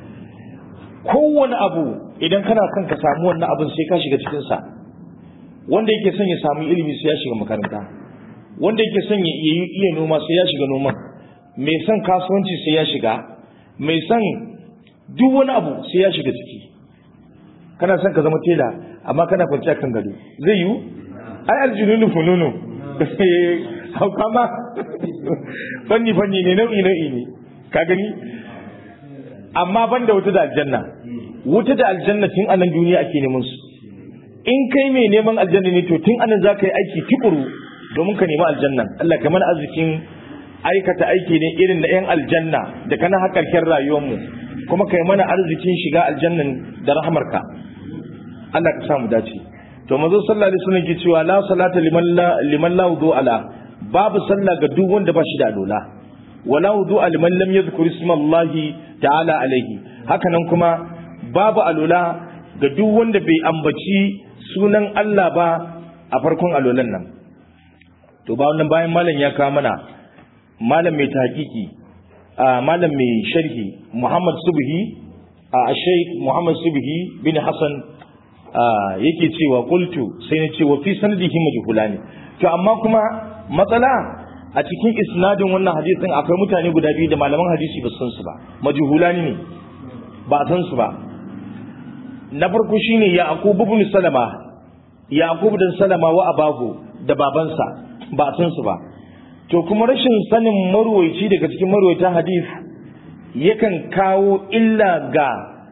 A: kowane abu idan kana kan ka samu wannan abin sai ka shiga cikin sa wanda yake son ya samu ilimi sai ya shiga makaranta wanda yake son ya iya noma sai ya shiga noman mai son kasuwanci sai ya shiga mai son duk wani abu sai ya shiga ciki kana son ka zama tela amma kana kwanciya kan gado zai yiwu ai aljununu fununu hauka ma fanni fanni ne nau'i nau'i ne ka gani amma ban da wuta da aljanna wuta da aljanna tun anan duniya ake neman su in kai mai neman aljanna ne to tun anan za ka yi aiki tukuru domin ka nemi aljanna Allah kamar arzikin aikata aiki ne irin da 'yan aljanna da kana hakarkin rayuwarmu kuma kai mana arzikin shiga aljannan da rahamarka Allah ka samu dace to manzo sallallahu alaihi wasallam ke cewa la salata liman la liman la wudu ala babu sallah ga duk wanda ba shi da alola wala wudu liman lam yadhkur isma Allah ta'ala alaihi haka nan kuma babu alola ga duk wanda bai ambaci sunan Allah ba a farkon alolan nan to ba wannan bayan malam ya kawo mana malam mai tahqiqi malam mai sharhi Muhammad Subhi a Sheikh Muhammad Subhi bin Hassan yake cewa qultu sai na ce wa fi sanadihi majhulani to amma kuma matsala a cikin isnadin wannan hadisin akwai mutane guda biyu da malaman hadisi ba san su ba majhulani ne ba san su ba na farko shine Yaqub ibn Salama Yaqub dan Salama wa abahu da babansa ba san su ba to kuma rashin sanin marwaici daga cikin marwaita hadith yakan kawo illa ga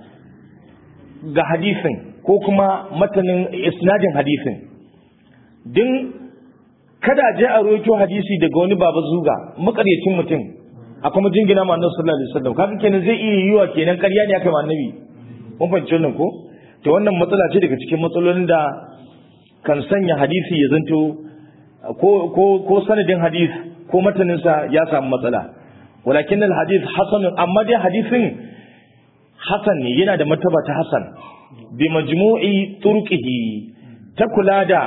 A: ga hadisin ko kuma matanin isnadin hadisin din kada je a roito hadisi daga wani baba zuga makaryacin mutum a kuma jingina ma annabi sallallahu alaihi wasallam kaga kenan zai iya yiwa kenan ƙarya ne aka ma annabi mun fahimci wannan ko to wannan matsala ce daga cikin matsalolin da kan sanya hadisi ya zanto ko ko ko sanadin hadis ko mataninsa ya samu matsala walakin al hadith hasan amma dai hadisin hasan ne yana da martaba ta hasan bi majmu'i turqihi ta kula da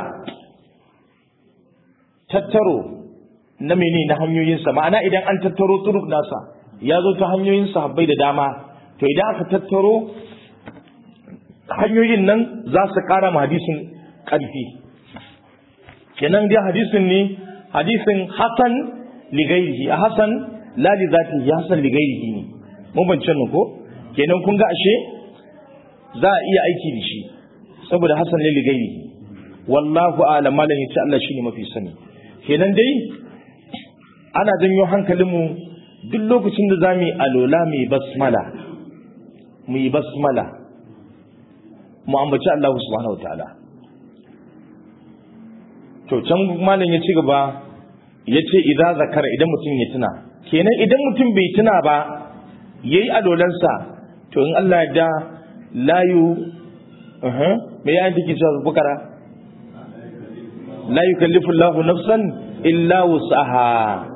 A: tattaro na mene na hanyoyinsa ma'ana idan an tattaro turuk nasa ya zo ta hanyoyin sahabbai da dama to idan aka tattaro hanyoyin nan za su kara ma hadisin karfi kenan dai hadisin ne hadisin hasan li ghairihi a hasan la li zatihi hasan li ghairihi ne mun bance nan ko kenan kun ga ashe za a iya aiki da shi saboda hasan ne li ghairihi wallahu a'lam malan yace Allah shine mafi sani kenan dai ana janyo hankalinmu duk lokacin da za mu yi alola mu yi basmala mu yi basmala mu ambaci Allah subhanahu wa ta'ala to can malam ya ci gaba ya ce idza zakara idan mutum ya tuna kenan idan mutum bai tuna ba yayi alolansa to in Allah ya da layu uh me ya take cewa bukara la yukallifu Allahu nafsan illa wus'aha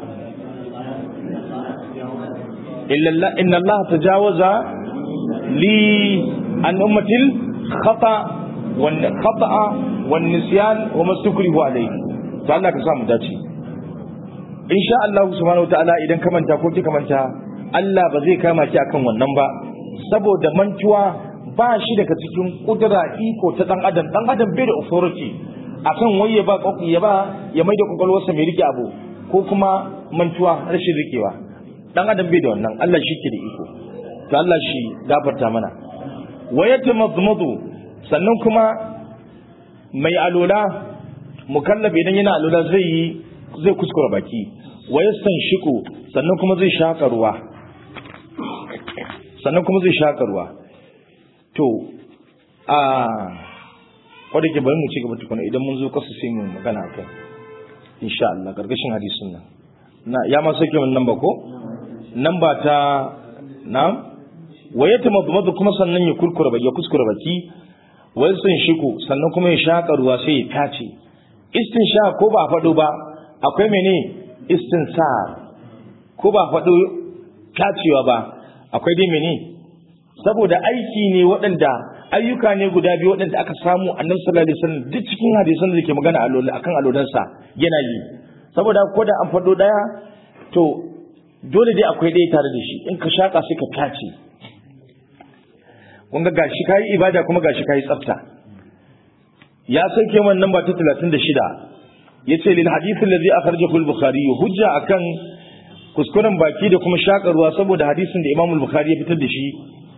A: illa inna Allah tajawaza li an ummatil khata wan khata'a wan nisyan wa mastukrihu alayhi to Allah ka sa mu dace insha Allah subhanahu wataala idan ka manta ko kika manta Allah ba zai kama ki akan wannan ba saboda mantuwa ba shi daga cikin kudura iko ta dan adam dan adam bai da authority akan wai ya ba ya ba ya mai da kwakwalwarsa mai rike abu ko kuma mantuwa rashin rikewa dan adam bai da wannan Allah shi ke da iko to Allah shi gafarta mana wa yatamadmadu sannan kuma mai alola mukallaf idan yana alola zai yi zai kuskura baki wa yastanshiku sannan kuma zai shaka ruwa sannan kuma zai shaka ruwa to a wadda ke bari mu ci gaba tukuna idan mun zo kasu sai mu magana kai insha Allah gargashin hadisin nan na ya ma sauke mun namba ko namba ta na waye ta mabmadu kuma sannan ya kurkura baki ya kuskura baki wai sun shiku sannan kuma ya shaka ruwa sai ya tace istinsha ko ba faɗo ba akwai mene istinsar ko ba faɗo tacewa ba akwai dai mene saboda aiki ne waɗanda ayyuka ne guda biyu waɗanda aka samu annabi sallallahu alaihi wasallam duk cikin hadisan da ke magana akan alolansa yana yi saboda ko da an faɗo ɗaya to dole dai akwai ɗaya tare da shi in ka shaƙa sai ka tace kun ga gashi kayi ibada kuma gashi kayi tsafta ya sauke man namba ta 36 yace lil hadith alladhi akhrajahu al-bukhari hujja akan kuskuren baki da kuma shakarwa saboda hadisin da Imam al-Bukhari ya fitar da shi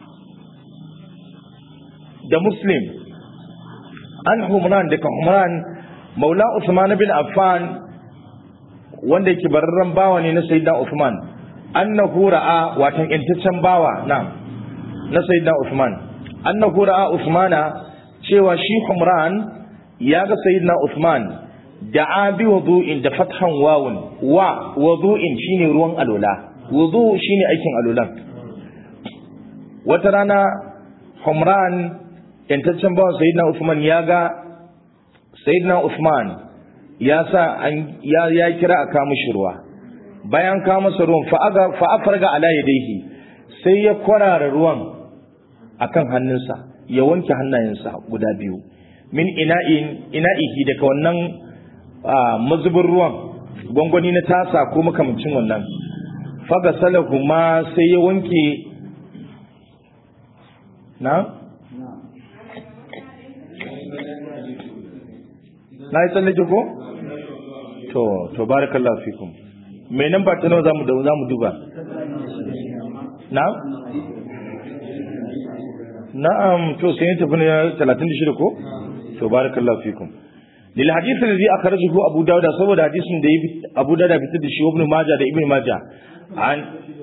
A: da Muslim an Humran daga Humran Maula Usman bin Affan wanda yake bararren bawa ne na Sayyidina Uthman annahu ra'a watan intaccen bawa na na Sayyidina Uthman annahu ra'a Uthmana cewa shi Humran ya ga Sayyidina Uthman da'a bi wudu'in da fathan wawun wa wudu'in shine ruwan alola wudu shine aikin alolan wata rana Humran yantaccen bawan Sayyidina Uthman ya ga Sayyidina Uthman ya sa an ya, ya kira a kawo mishi ruwa bayan kawo masa ruwan fa afarga ala yadayhi sai ya kwarara ruwan akan hannunsa ya wanke hannayensa guda biyu min ina'in ina'ihi daga wannan mazubin ruwan gwangwani na tasa ko makamancin wannan faga salahu ma sai ya wanke na? na yi tsallake ko? to to barakallahu fikum mai nan ba ta nawa za mu duba na? na'am to sai ya tafi na 36 ko? to barakallahu fikum lil hadith alladhi akhrajahu abu dawud saboda hadisin da abu dawud fitar da shi ibn majah da ibn majah an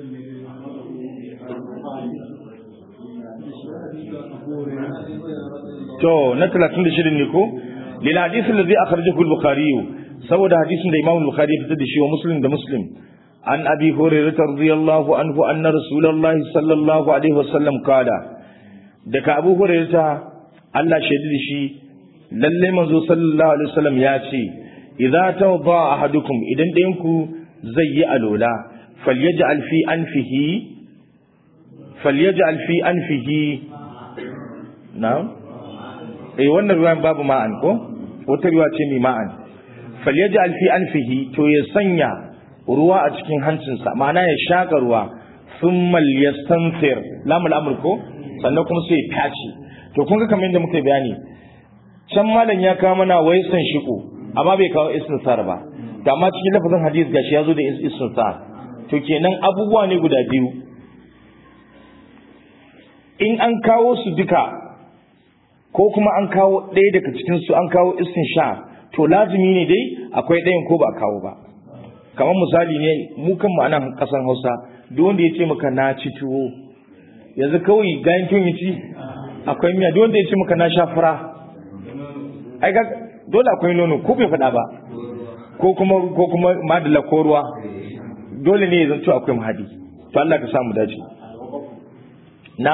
A: to na 36 ne ko lil hadith alladhi akhrajahu al-bukhari saboda hadisin da imam al-bukhari fitar da shi wa muslim da muslim an abi hurairah radiyallahu anhu anna rasulullahi sallallahu alaihi wasallam qala daga abu hurairah Allah shaidi da shi lalle manzo sallallahu alaihi wasallam ya ce idza tawda ahadukum idan ɗayan ku zai yi alola falyaj'al fi anfihi falyaj'al fi anfihi na'am eh wannan ruwan babu ma'an ko wata ruwa ce mai ma'an falyaj'al fi anfihi to ya sanya ruwa a cikin hancinsa ma'ana ya shaka ruwa thumma yastanfir lamul amr ko sannan kuma sai ya tace to kun ga kamar yadda muka bayani can malam ya kawo mana waisan shiko amma bai kawo istinsar ba da ma cikin lafazin hadis gashi ya zo da istinsa to kenan abubuwa ne guda biyu in an kawo su duka ko kuma an kawo ɗaya daga cikin su an kawo istinsha to lazumi ne dai akwai ɗayan ko ba a kawo ba kamar misali ne mu kan ma'ana ƙasar hausa duk wanda ya ce maka na ci tuwo yanzu kawai gayan tun yi ci akwai miya duk wanda ya ce maka na sha fura ai ga dole akwai nono ko bai faɗa ba ko kuma ko kuma madala ko ruwa dole ne ya zanto akwai mahadi to Allah ka samu dace na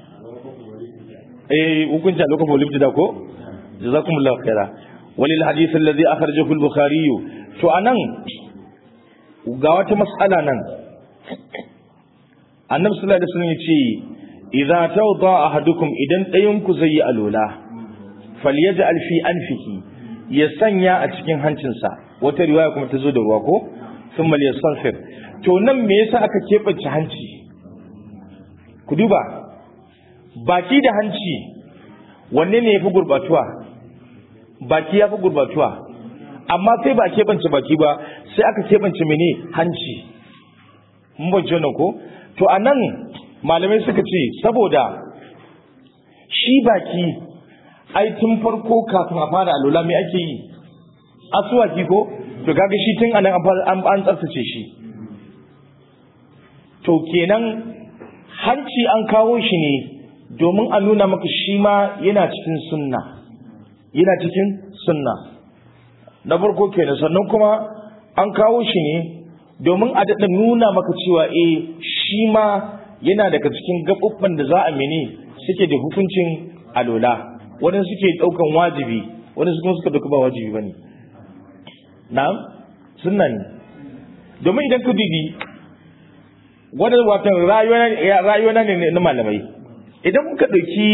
A: eh hukunci lokacin bolibti da ko jazakumullahu khaira walil hadith alladhi akhrajahu al-bukhari to anan ga wata mas'ala nan annabi sallallahu alaihi wasallam yace idza tawda ahadukum idan ɗayan ku zai yi alola falyaj'al fi anfihi ya sanya a cikin hancinsa wata riwaya kuma ta zo da ruwa ko thumma liyastaghfir to nan me yasa aka keɓance hanci ku duba baki da hanci wanne ne yafi gurbatuwa baki yafi gurbatuwa amma sai ba keɓance baki ba sai aka keɓance mene hanci mun bance wannan ko to a nan malamai suka ce saboda shi baki ai tun farko kafin a fara alula mai ake yi asuwaki ko to kaga shi tun anan an tsaftace shi to kenan hanci an kawo shi ne domin a nuna maka shi ma yana cikin sunna yana cikin sunna na farko kenan sannan kuma an kawo shi ne domin a daɗa nuna maka cewa eh shi ma yana daga cikin gaɓuɓɓan da za a mene suke da hukuncin alola wani suke ɗaukan wajibi wani kuma suka ɗauka ba wajibi ba ne na'am sunna ne domin idan ka dubi wani watan rayuwa ne na malamai idan muka ɗauki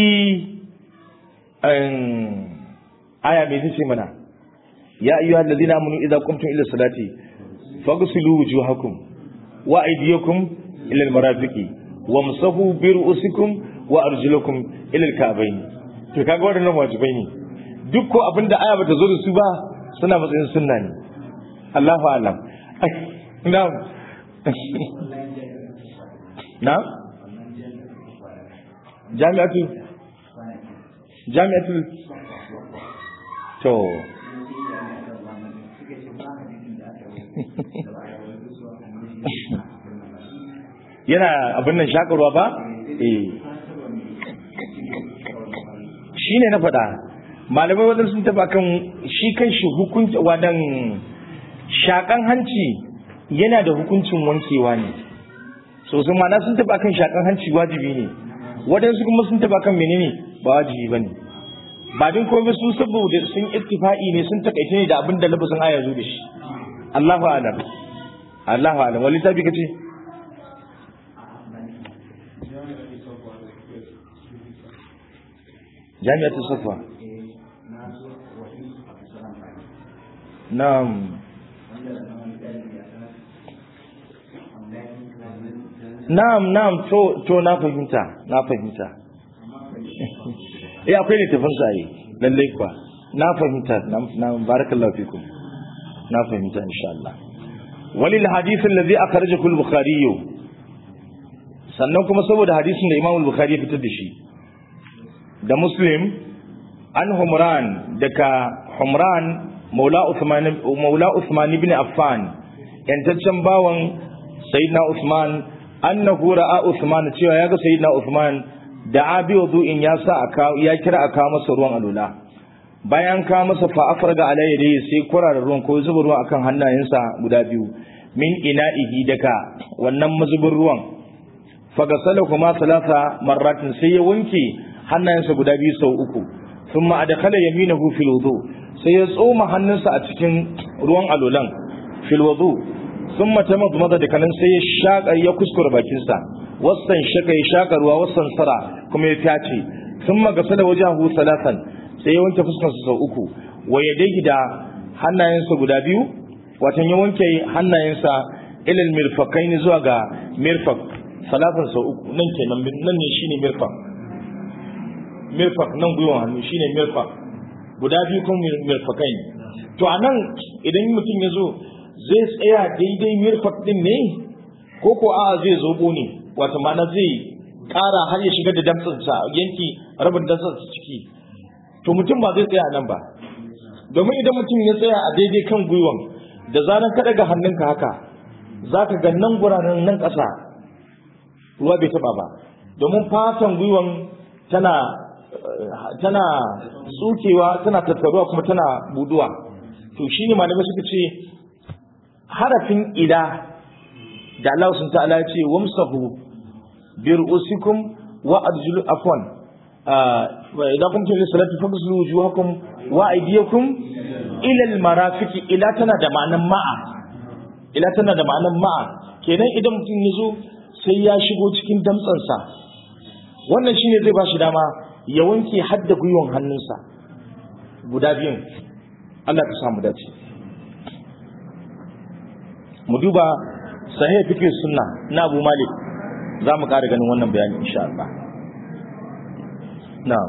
A: aya mai ce mana ya ayyuhal ladina amanu idza qumtum ila salati faghsilu wujuhakum wa aydiyakum ila almarafiqi wamsahu bi ru'usikum wa arjulakum ila alka'bayn to kaga wadannan wajibai ne duk ko abinda aya bata zo da su ba suna matsayin sunna ne Allahu a'lam na'am na'am jami'atu jami'atu to yana abin nan shakarwa ba? eh shi ne na faɗa malamai wadanda sun taba kan shi kan shi hukunci wadan shakan hanci yana da hukuncin wankewa ne so sun mana sun taba kan shakan hanci wajibi ne waɗansu kuma sun taba kan menene ba wajibi ba ne ba din komai su saboda sun ittifa'i ne sun takaice ne da abin da labasin aya zo da shi Allahu a'lam Allahu a'lam wani tabi kace jami'atu safa na'am na'am na'am to to na fahimta na fahimta eh akwai littafin sa yi lallai kuwa na fahimta na barakallahu fikum na fahimta insha Allah walil hadith alladhi akhrajahu al-bukhari sannan kuma saboda hadisin da Imam al-Bukhari ya fitar da shi da Muslim an Humran daga Humran Maula Uthman Maula Uthman ibn Affan yantaccen bawan Sayyidina Uthman annahu ra'a Uthman cewa yaga Sayyidina Uthman da abi wudu'in ya sa aka ya kira aka masa ruwan alula bayan ka masa fa afraga alayhi dai sai kurara ruwan ko zuba ruwa akan hannayensa guda biyu min ina'ihi daga wannan mazubin ruwan fagasalahuma salasa marratin sai ya wanke hannayensa guda biyu sau uku thumma adkhala yaminahu fil wudu sai ya tsoma hannunsa a cikin ruwan alulan fil wudu thumma tamadmada da kanan sai ya shaka ya kuskura bakinsa wasan shaka ya shaka ruwa wasan sara kuma ya tace thumma gasala wajahu salasan sai ya wanke fuskarsa sau uku wa yadayhi da hannayensa guda biyu watan ya wanke hannayensa ilal mirfaqaini zuwa ga mirfaq salatan sau uku nan kenan nan ne shine mirfaq mirfaq nan gwiwan hannu shine mirfaq guda biyu kuma mirfaqai to anan idan mutum ya zo zai tsaya daidai mirfak din ne ko ko a zai zobo ne wato ma'ana zai ƙara har ya shiga da damtsansa yanki rabin damtsansa ciki to mutum ba zai tsaya nan ba domin idan mutum ya tsaya a daidai kan gwiwan da zaran ka daga hannunka haka za ka ga nan guraren nan ƙasa ruwa bai taɓa ba domin fatan gwiwan tana tana tsukewa tana tattaruwa kuma tana buduwa to shine malamai suka ce harafin ila da Allah sun ta'ala ce wamsahu bi ru'usikum wa arjulu afwan wa idan kuntum fi salati faghsilu wujuhakum wa aydiyakum ila al-marafiqi ila tana da ma'anan ma'a ila tana da ma'anan ma'a kenan idan mutum ya zo sai ya shigo cikin damtsansa wannan shine zai ba shi dama ya wanke hadda gwiwon hannunsa guda biyun Allah ka samu dace mu duba sahih fiqh sunna na Abu Malik za mu ƙara ganin wannan bayani insha Allah na'am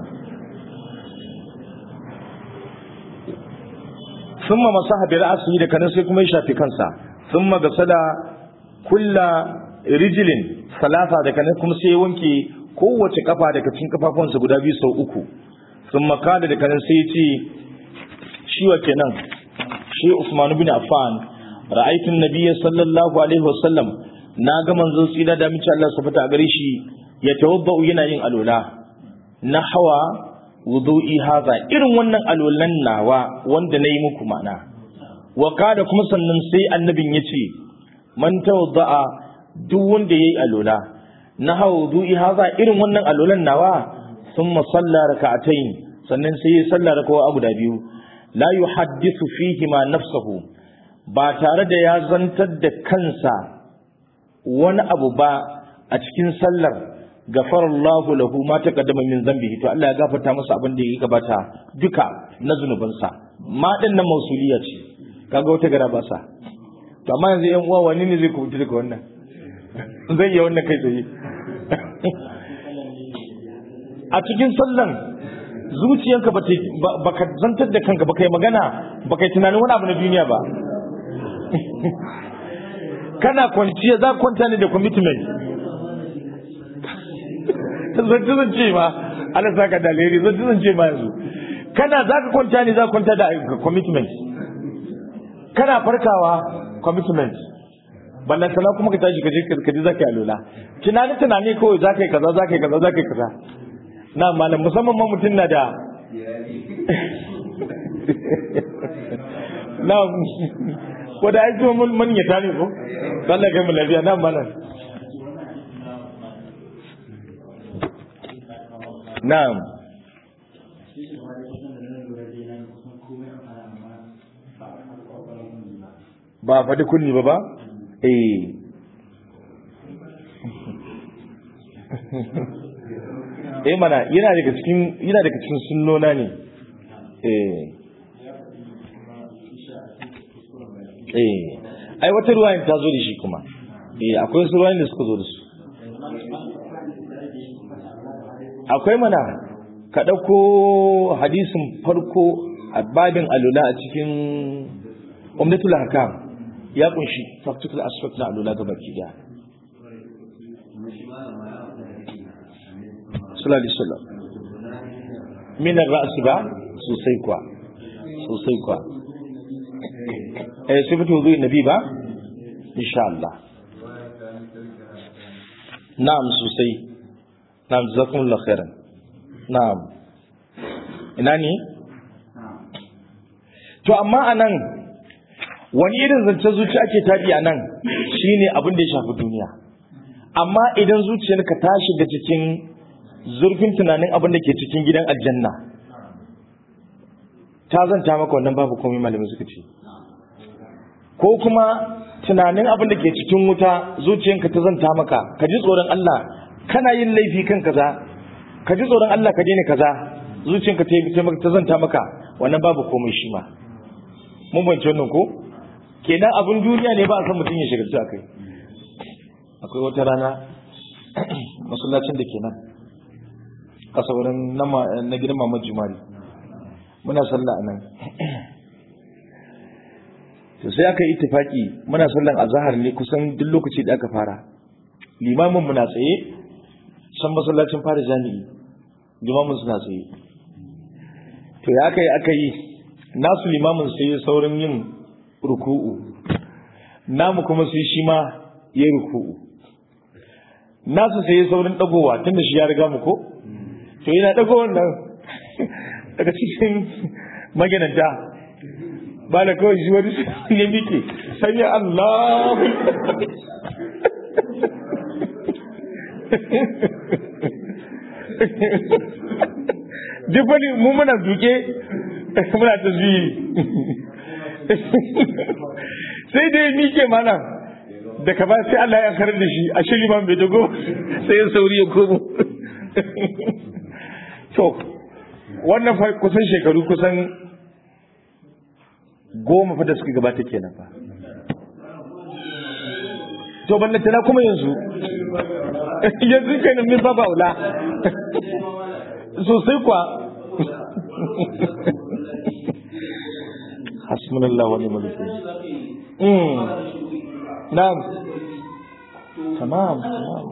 A: thumma masaha bi ra'sihi da kanan sai kuma ya shafi kansa thumma gasala kulla rijlin salasa da kanan kuma sai ya wanke kowace kafa daga cikin kafafunsa guda biyu sau uku thumma kada da kanan sai ya ce shi wa kenan shi Usman bin Affan ra'aytu an-nabiyya sallallahu alaihi wasallam na ga manzon tsira da mace Allah subhanahu a gare shi ya tawaddau yana yin alola na hawa wudu'i haza irin wannan alolan nawa wanda nayi muku mana wa kada kuma sannan sai annabin yace man tawadda'a duk wanda yayi alola na hawa wudu'i haza irin wannan alolan nawa thumma salla raka'atayn sannan sai ya salla raka'a guda biyu la yuhaddithu fihi ma nafsuhu ba tare da ya zantar da kansa wani abu ba a cikin sallar gafarallahu lahu ma taqaddama min zambihi to Allah ya gafarta masa abin da ya gabata duka na zunubansa ma din nan mausuliya ce kaga wata gara ba sa to amma yanzu yan uwa wani ne zai kubuta daga wannan zai yi wannan kai tsaye a cikin sallan zuciyanka ba ka zantar da kanka ba kai magana ba kai tunanin wani abu na duniya ba kana kwanciya za kwanta ne da commitment zanci zan ce ma ana saka da alheri zanci zan ce ma yanzu kana za ka kwanta ne za ka kwanta da commitment kana farkawa commitment ballan sana kuma ka tashi kaje kaje za ka yi alola tunani tunani kawai za ka yi kaza za ka yi kaza za ka yi kaza na malam musamman ma mutum na da na ko da aiki mun mun ya tare ko Allah kai mu lafiya nan malam na'am ba faɗi kunni ba ba eh eh mana yana daga cikin yana daga cikin sunnona ne eh eh ai wata ruwayin ta zo da shi kuma eh akwai wasu ruwayin da suka zo da su akwai mana ka ɗauko hadisin farko a babin alula a cikin umdatul hakam ya kunshi practical aspect na alula ga baki daya sallallahu alaihi wasallam min ar-ra's ba sosai kuwa sosai kuwa eh sifatu wudu nabi ba insha Allah na'am sosai na'am jazakumullahu khairan na'am ina ne to amma anan wani irin zance zuci ake tabi a nan shine abin da ya shafi duniya amma idan zuciyarka ta shiga cikin zurfin tunanin abin da ke cikin gidan aljanna ta zanta maka wannan babu komai malamin suka ce ko kuma tunanin abin da ke cikin wuta zuciyanka ta zanta maka ka ji tsoron Allah kana yin laifi kan kaza ka ji tsoron Allah ka daina kaza zuciyanka ta zanta maka wannan babu komai shi ma mun bance wannan ko kenan abin duniya ne ba a san mutum ya shiga kai akwai wata rana masallacin da ke nan kasa wurin na gidan mamad jumari muna sallah a nan to sai aka yi ittifaki muna sallan azhar ne kusan duk lokaci da aka fara limamin mu na tsaye san masallacin fara jami'i limamin suna tsaye to ya aka yi aka yi nasu limamin sai ya saurin yin ruku'u namu kuma sai shi ma ya ruku'u nasu sai ya saurin dagowa tunda shi ya riga mu ko to yana dago wannan daga cikin maginanta ba da kawai shi wani ya miƙe sanya Allah duk wani mu muna duke muna ta zuyi sai dai miƙe mana da ka ba sai Allah ya karar da shi a shiri man bai dago sai ya sauri ya komo to wannan kusan shekaru kusan goma fa da suka gabata kenan fa to ban tana kuma yanzu yanzu kenan min ba baula sosai kwa hasbunallahu wa ni'mal wakeel mm na'am tamam tamam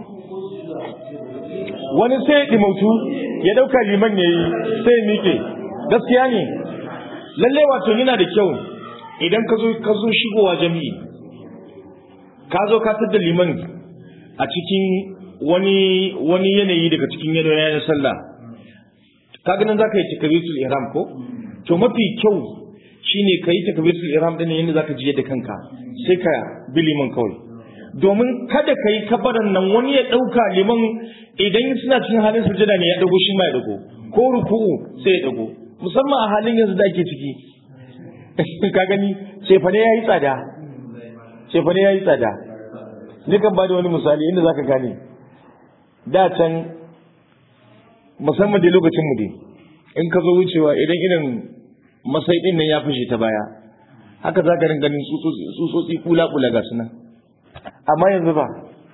A: wani sai ya dimautu ya dauka liman yayi sai mike gaskiya ne lalle wato yana da kyau idan ka zo ka zo shigowa jami'i ka zo ka tada liman a cikin wani wani yanayi daga cikin yanayin sallah ka ganin zaka yi takbiratul ihram ko to mafi kyau shine ka yi takbiratul ihram din yanda zaka ji da kanka sai ka bi liman kawai domin kada ka yi kabaran nan wani ya dauka liman idan suna cikin halin sujada ne ya dago shi ma ya dago ko ruku'u sai ya dago musamman a halin yanzu da ake ciki ka gani cefane ya yi tsada cefane ya yi tsada ni kan ba da wani misali inda za ka gane da can musamman da lokacin mu dai in ka zo wucewa idan irin masai din nan ya fashe ta baya haka za ka ganin tsutsotsi kula-kula ga su nan amma yanzu ba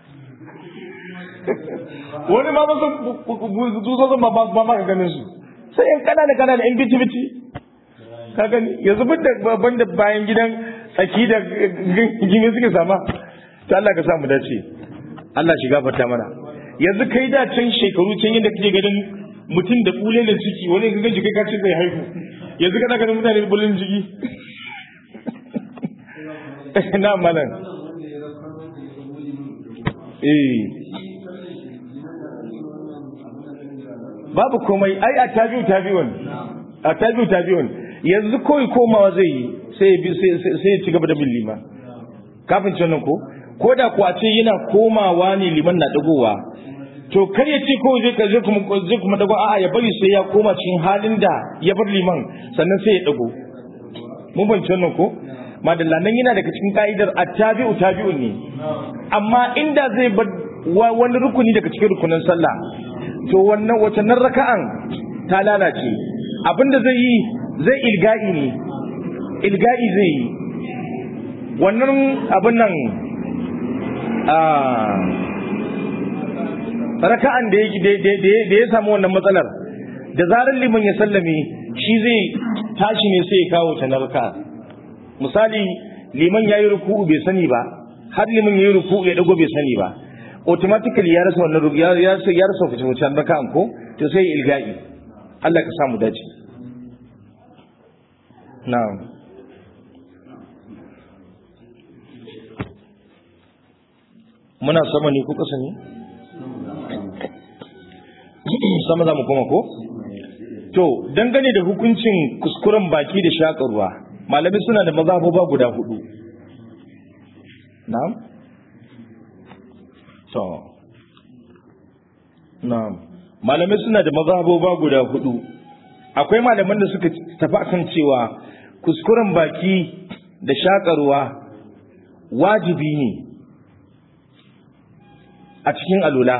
A: wani ma masu tsutsotsin ba ma ka ganin su sai yan kanana kanana yan bici bici ka gani yanzu bin da ban da bayan gidan tsaki da gini suke sama ta Allah ka samu dace Allah shi gafarta mana yanzu kai da can shekaru can yadda kake ganin mutum da kulelen ciki wani ka ganci kai ka ce zai haihu yanzu kana ganin mutane bulin ciki na malam eh babu komai ai a tabi'u tabi'un a tabi'u tabi'un yanzu kawai komawa zai yi sai sai ya ci gaba da bin liman kafin can nan ko ko da kuwa ce yana komawa ne liman na dagowa to kar ya ce ko zai zai kuma zai kuma dago a'a ya bari sai ya koma cikin halin da ya bar liman sannan sai ya dago mun ban nan ko madalla nan yana daga cikin ka'idar at-tabi'u tabi'un ne amma inda zai bar wani rukuni daga cikin rukunin sallah to wannan wace nan raka'an ta lalace abinda zai yi zai ilga'i ne ilga'i zai yi wannan abin nan a raka'an da ya samu wannan matsalar da zarar liman ya sallame shi zai tashi ne sai ya kawo ta na raka'a misali liman ya yi ruku'u bai sani ba har liman ya yi ruku'u ya dago bai sani ba automatically ya rasa wannan ruku ya rasa ya rasa fice wucin raka'an ko to sai ilga'i Allah ka samu dace na'am muna sama ne ko kasa ne sama za mu koma ko to dangane da hukuncin kuskuren baki da shakarwa malami suna da mazhaboba guda hudu na'am to na'am malamai suna da mazhaboba guda hudu akwai malaman da suka tafi akan cewa kuskuren baki da shakarwa wajibi ne a cikin alula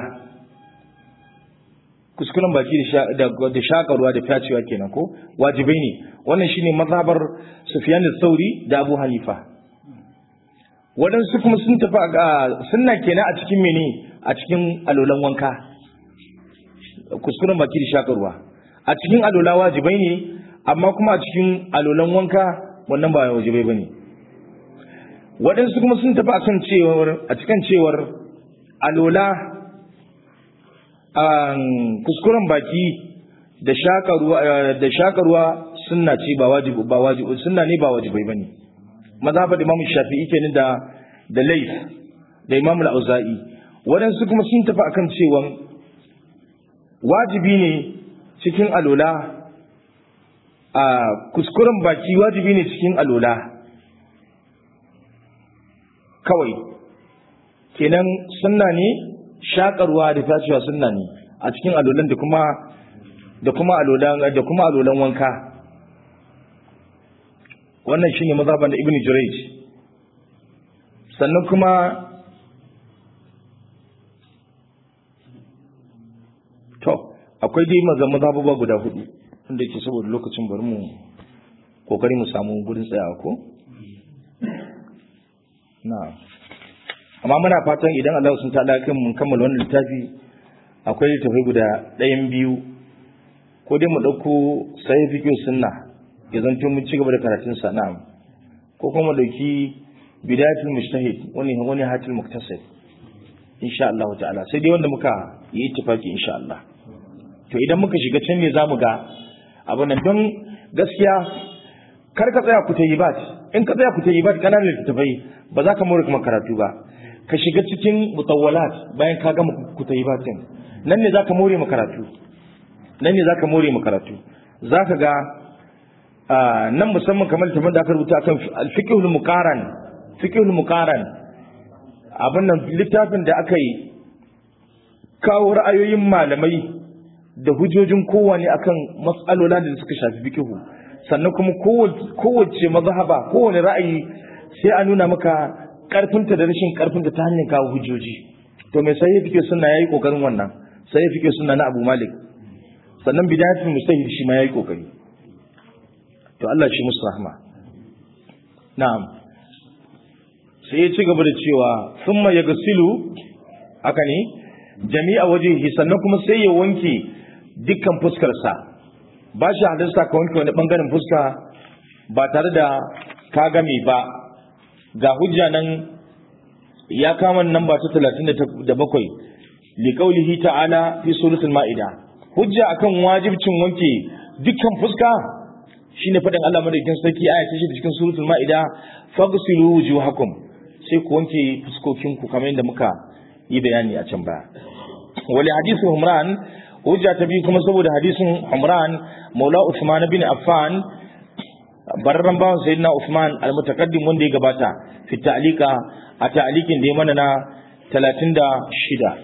A: kuskuren baki da shakarwa da fyacewa kenan ko wajibai ne wannan shine mazhabar Sufyan al-Thauri da Abu Hanifa waɗansu kuma sun tafi a sunna kenan a cikin mene a cikin alolan wanka kuskuren baki da shakarwa a cikin alola wajibai ne amma kuma a cikin alolan wanka wannan ba wajibai bane waɗansu kuma sun tafi akan cewar a cikin cewar alola kuskuren baki da shakarwa da shakarwa sunna ce ba wajibi ba wajibi sunna ne ba wajibai bane mazhabar Imam Shafi'i kenan da da Layth da Imam Al-Auza'i waɗansu kuma sun tafi akan cewa wajibi ne cikin alola a kuskuren baki wajibi ne cikin alola kawai kenan sunna ne shakarwa da tashiwa sunna ne a cikin alolan da kuma da kuma alolan da kuma alolan wanka wannan shine mazhaban da Ibn Jurayj sannan kuma to akwai dai mazhababa guda hudu wanda yake saboda lokacin bari mu kokari mu samu gurin tsayawa ko na amma muna fatan idan Allah sun ta kan mun kammala wannan littafi akwai littafai guda ɗayan biyu ko dai mu ɗauko sai fiqh sunna ya zanto mun ci gaba da karatun sa na'am ko kuma mu dauki bidayatul mujtahid wani wani hatil muktasib insha Allah ta'ala sai dai wanda muka yi ittifaki insha Allah to idan muka shiga can ne zamu ga abin nan don gaskiya kar ka tsaya ku tayi bat in ka tsaya ku tayi bat kana da littafai ba za ka more kuma karatu ba ka shiga cikin mutawwalat bayan ka gama ku tayi batin nan ne za ka more mu karatu nan ne za ka more mu karatu za ka ga nan musamman kamar littafin da aka rubuta akan al-fiqhul muqaran fiqhul muqaran abin nan littafin da aka yi kawo ra'ayoyin malamai da hujjojin kowane akan matsalola da suka shafi fiqhu sannan kuma kowace mazhaba kowane ra'ayi sai a nuna maka karfinta da rashin karfinta ta hanyar kawo hujjoji to mai sai fike sunna yayi kokarin wannan sai fike sunna na Abu Malik sannan bidayatul mustahid shi ma yayi kokari to Allah shi musu rahma na'am sai ya ci gaba da cewa summa yagsilu haka ne jami'a wajehi sannan kuma sai ya wanke dukkan fuskarsa ba shi halarsa ka wanke wani bangaren fuska ba tare da ka game ba ga hujja nan ya kama nan ba ta talatin da bakwai liƙaulihi ta'ala fi suratul ma'ida hujja akan wajibcin wanke dukkan fuska shine faɗin Allah madaukakin sarki aya ta da cikin suratul ma'ida faghsilu wujuhakum sai ku wanke fuskokinku kamar yadda muka yi bayani a can baya wali hadisu humran hujja ta biyu kuma saboda hadisin humran maula usman bin affan bararran bawan sayyidina usman almutaqaddim wanda ya gabata fi ta'liqa a ta'liqin da ya mana na 36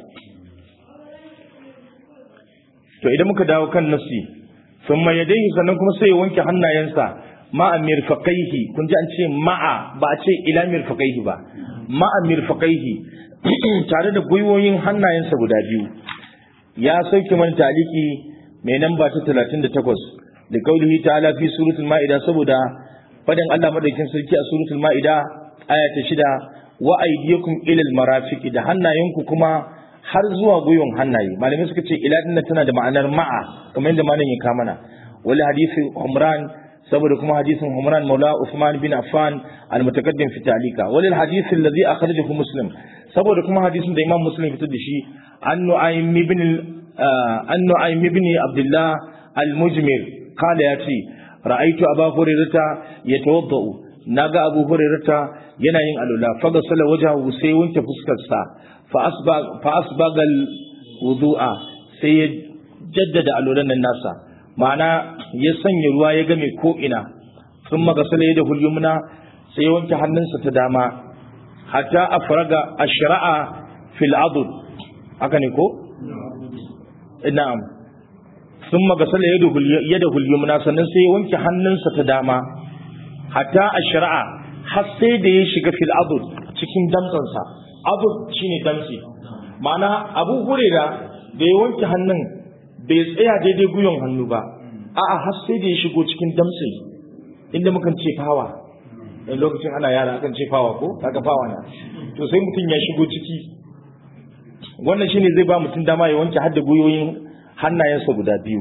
A: to idan muka dawo kan nasi thumma yadayhi sannan kuma sai ya wanke hannayensa ma'a mirfaqaihi kun ji an ce ma'a ba a ce ila mirfaqaihi ba ma'a mirfaqaihi tare da gwiwoyin hannayensa guda biyu ya sauke mana taliki mai namba ta 38 da kaulihi ta'ala fi suratul ma'ida saboda fadin Allah madaukin sarki a suratul ma'ida aya ta 6 wa aydiyakum ila al-marafiq da hannayenku kuma har zuwa gwiwon hannaye malamai suka ce ila dinna tana da ma'anar ma'a kamar yadda malam ya mana wal hadisi umran saboda kuma hadisin Umran Maula Uthman bin Affan al-mutaqaddim fi ta'lika wal hadith alladhi akhrajahu Muslim saboda kuma hadisin da Imam Muslim fitar da shi an Nu'aym ibn an Nu'aym ibn Abdullah al-Mujmir qala yati ra'aytu Abu Hurairah yatawaddau naga Abu Hurairah yana yin alula fa gasala wajhahu sai wanke fuskar sa fa asbag fa asbaga al-wudu'a sai ya jaddada alulan nan nasa ma'ana ya sanya ruwa ya game ko'ina sun magasala ya da hulyumna sai ya wanke hannunsa ta dama hatta a faraga a shira'a fil adud haka ne ko? na'am sun magasala ya da hulyumna sannan sai ya wanke hannunsa ta dama hatta a shira'a har sai da ya shiga fil adud cikin damtsansa adud shine damtsi ma'ana abu hurera da ya wanke hannun bai tsaya daidai guyon hannu ba a'a har sai da ya shigo cikin damtse inda mukan ce fawa in lokacin ana yara akan ce fawa ko kaga fawa na to sai mutum ya shigo ciki wannan shine zai ba mutum dama ya wanke hadda guyoyin hannayensa guda biyu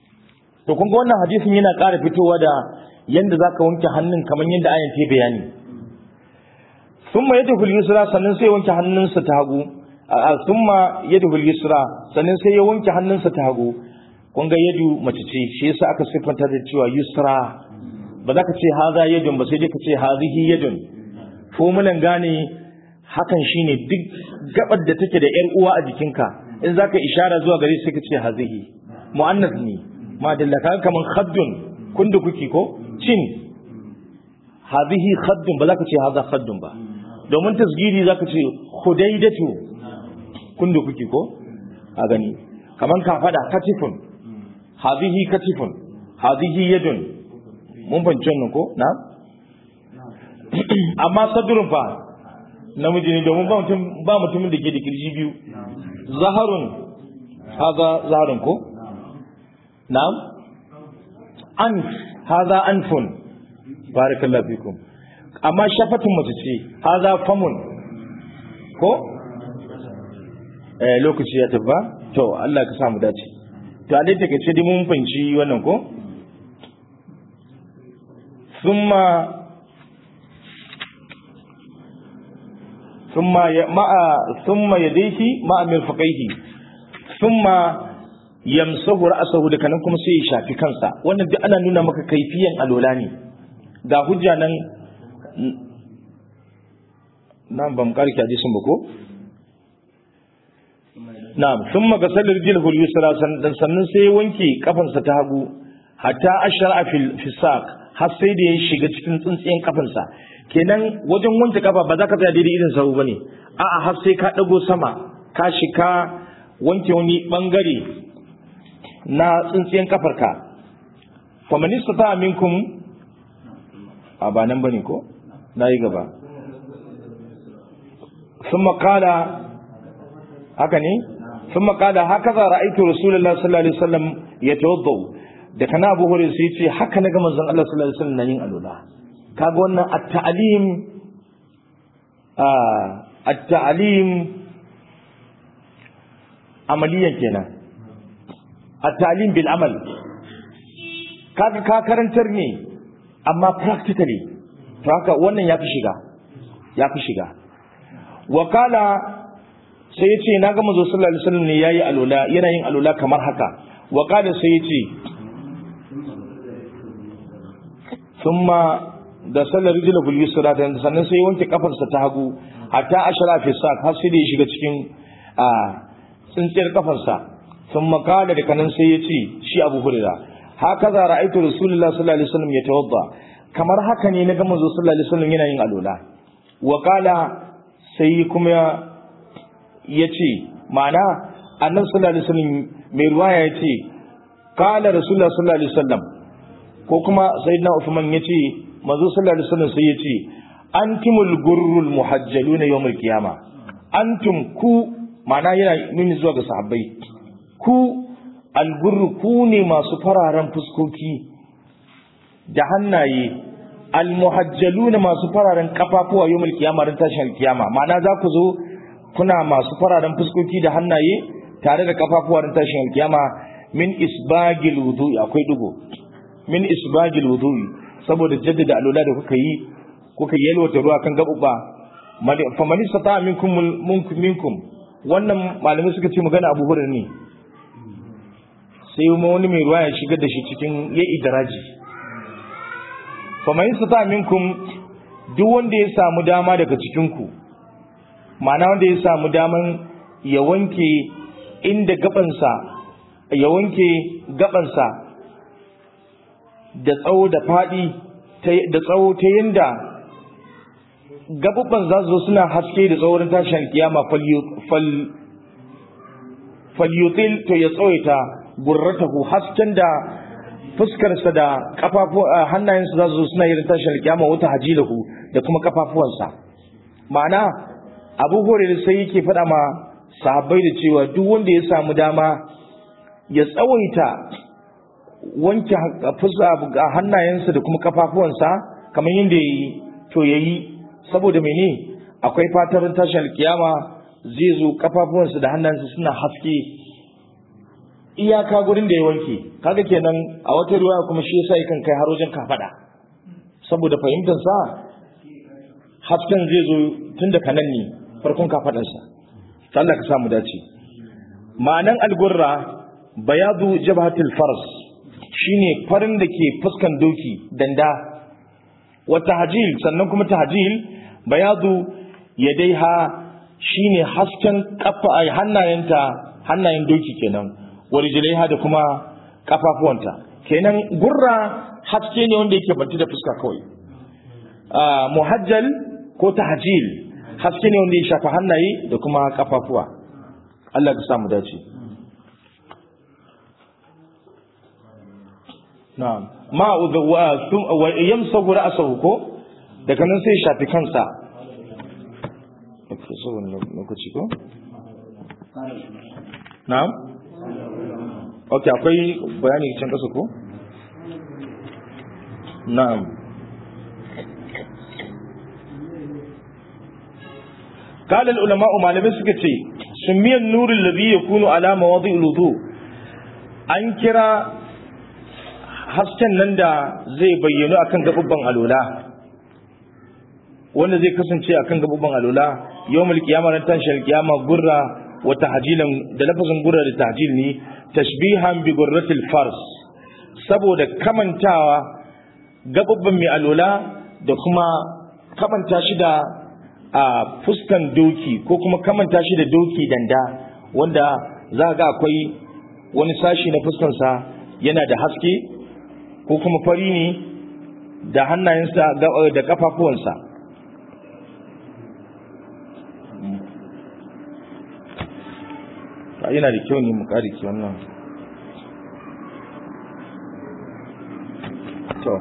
A: to kun ga wannan hadisin yana ƙara fitowa da yanda zaka wanke hannun kamar yadda ayan ta bayani thumma yadhul yusra sannan sai ya wanke hannunsa ta hagu thumma yadhul yusra sannan sai ya wanke hannunsa ta hagu kun ga yadu mace ce shi yasa aka siffanta da cewa yusra ba za ka ce haza yadun ba sai dai ka ce hazihi yadun fomulan gane hakan shine duk gabar da take da yar uwa a jikinka in zaka ishara zuwa gare sai ka ce hazihi muannas ne ma dallaka kaman khaddun kundu kuki ko cin hazihi khaddun ba za ka ce haza khaddun ba domin tasgiri za ka ce hudaidatu kundu kuki ko a gani kaman ka fada katifun hazihi katifun hazihi yadun mun fahimci wannan ko na amma sadrun fa namiji ne domin ba mutumin da ke da kirji biyu zaharun haza zaharun ko na'am an haza anfun barakallahu fikum amma shafatun mace ce haza famun ko eh lokaci ya tabba to Allah ka samu dace to a dai take ce dai mun fahimci wannan ko thumma ثم مع ثم يديه مع مرفقيه ثم يمسح رأسه da kanan kuma sai ya shafi kansa wannan duk ana nuna maka kaifiyan alola ne ga hujja nan nan ban karki hadisin ba ko na'am thumma gasal rijlahu al-yusra sannan sai ya wanke kafansa ta hagu hatta ashara fil fisaq har sai da ya shiga cikin tsintsiyen kafansa kenan wajen wanke kafa ba za ka tsaya daidai irin sahu bane a'a har sai ka dago sama ka shika wanke wani bangare na tsintsiyen kafarka fa man istata minkum a ba nan bane ko nayi gaba thumma qala haka ne thumma qala hakaza ra'aytu rasulullahi sallallahu alaihi wasallam yatawadda da kana abu hurairah sai ce haka naga manzon Allah sallallahu alaihi wasallam yin alula kaga wannan at-ta'lim at-ta'lim amaliyan kenan at-ta'lim bil amal kaga ka karantar ne amma practically to haka wannan yafi shiga yafi shiga wakala sai ya ce na ga manzo sallallahu alaihi wasallam ne yayi alula yana yin alula kamar haka wakala sai ya ce thumma da sallar rijila bil yusra sannan sai wanke kafarsa ta hagu hatta ashara fi sak har sai da ya shiga cikin a tsintsiyar kafarsa sun makala da kanan sai ya ce shi abu hurira haka za ra'aitu rasulullah sallallahu alaihi wasallam ya tawadda kamar haka ne na ga manzo sallallahu alaihi wasallam yana yin alola wa kala sai kuma ya ce ma'ana annabi sallallahu alaihi wasallam mai ruwaya ya ce kala rasulullah sallallahu alaihi wasallam ko kuma sayyidina Uthman ya ce manzo sallallahu alaihi wasallam sai ya ce antumul gurrul muhajjaluna yawmul qiyama antum ku ma'ana yana nuni zuwa ga sahabbai ku algurru ku ne masu fararen fuskoki da hannaye almuhajjaluna masu fararen kafafuwa yawmul qiyama ran tashin kiyama ma'ana za ku zo kuna masu fararen fuskoki da hannaye tare da kafafuwa ran tashin kiyama min isbagil wudu'i akwai dugo min isbagil wudu'i saboda jaddada alula da kuka yi kuka yalwata ruwa kan gabuba fa man istata minkum minkum wannan malamai suka ce magana Abu Hurairah ne sai wani mai ruwa ya shigar da shi cikin ya idraji fa man istata minkum duk wanda ya samu dama daga cikin ku ma'ana wanda ya samu daman ya wanke inda gabansa ya wanke gabansa da tsawo da faɗi da tsawo ta yanda gabubban za su zo suna haske da tsawon tashin kiyama falyutil to ya tsawaita gurratahu hasken da fuskarsa da kafafu hannayensa za su zo suna yin tashin kiyama wata hajilahu da kuma kafafuwansa ma'ana abu hore sai yake faɗa ma sahabbai da cewa duk wanda ya samu dama ya tsawaita wanke a hannayensa da kuma kafafuwansa kamar yadda ya yi to ya yi saboda mene akwai fatar tashin kiyama zai zo kafafuwansa da hannayensa suna haske iyaka gurin da ya wanke kaga kenan a wata ruwa kuma shi yasa yakan kai har wajen kafada saboda fahimtar sa hasken zai zo tun da kanan ne farkon kafaɗansa Allah ka samu dace ma'anan algurra bayadu jabhatul fars shine farin da ke fuskan doki danda wa tahjil sannan kuma tahjil bayadu yadaiha shine hasken kafa hannayenta hannayen doki kenan wa rijlaiha da kuma kafafuwanta kenan gurra haske ne wanda yake banti da fuska kawai muhajjal ko tahjil haske ne wanda ya shafa hannaye da kuma kafafuwa Allah ka samu dace na'am ma wa yamsahu ra'sahu ko daga nan sai shafi kansa okay so wannan lokaci ko na'am okay akwai bayani can kasa ko na'am قال العلماء malamai suka ce sumiyan nurul ladhi yakunu ala mawadi'il wudu an kira hasken nan da zai bayyana akan gabubban alola wanda zai kasance akan gabubban alola yawmul qiyama ran tashin qiyama gurra wa tahjilan da lafazin gurra da tahjil ne tashbihan bi gurratil fars saboda kamantawa gabubban mai alola da kuma kamanta shi da a fuskan doki ko kuma kamanta shi da doki danda wanda za ga akwai wani sashi na fuskansa yana da haske ko kuma fari ne da hannayensa da kafafuwansa yana da kyau ne mu kariki wannan to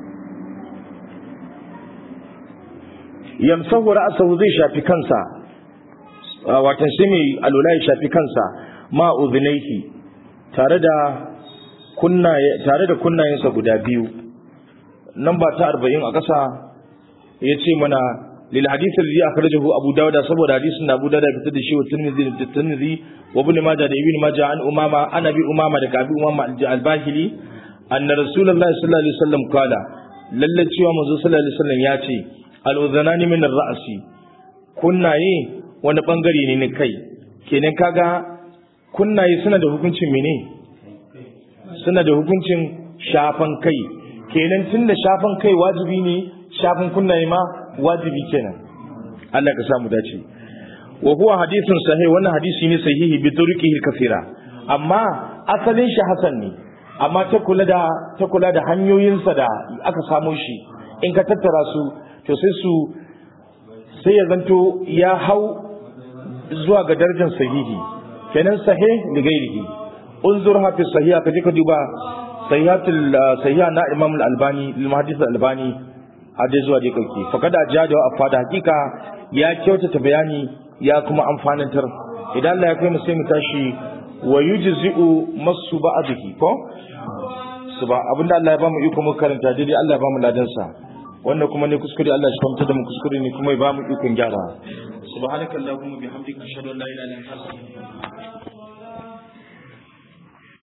A: yamsahu ra'sahu zai shafi kansa watan sai mai alula ya shafi kansa ma udhnayhi tare da kunnaye tare da kunnayensa guda biyu nan ba ta 40 a ƙasa yace mana lil hadith alladhi akhrajahu abu dawud saboda hadisin abu dawud fitar da shi wa tirmidhi da tirmidhi wa ibn majah da ibn majah an umama ana bi umama da kabi umama al-bahili anna rasulullahi sallallahu alaihi wasallam qala lalle cewa manzo sallallahu alaihi wasallam ya ce al'udhanani min ra'asi kunnaye wani bangare ne na kai kenan kaga kunnaye suna da hukuncin mene suna da hukuncin shafan kai kenan tunda shafan kai wajibi ne shafan kunnaye ma wajibi kenan Allah ka samu dace wa huwa hadithun sahih wannan hadisi ne sahihi bi turqihi kathira amma asalin shi hasan ne amma ta kula da ta kula da hanyoyinsa da aka samo shi in ka tattara su to sai su sai ya zanto ya hau zuwa ga darajar sahihi kenan sahih li ghairihi unzur hafi sahiha kaje ka duba sahihatul sahiha na imam al-albani lil muhaddis al-albani a dai zuwa dai kauke fa kada jada wa afada hakika ya kyautata bayani ya kuma amfanantar idan Allah ya kai mu sai mu tashi wa yujzi'u masu ba'dihi ko suba abinda Allah ya ba mu iko mu karanta dai Allah ya ba mu ladan sa wannan kuma ne kuskure Allah shi kwamta da mu kuskure ne kuma ya ba mu ikon gyara subhanakallahumma bihamdika ashhadu an la ilaha illa anta astaghfiruka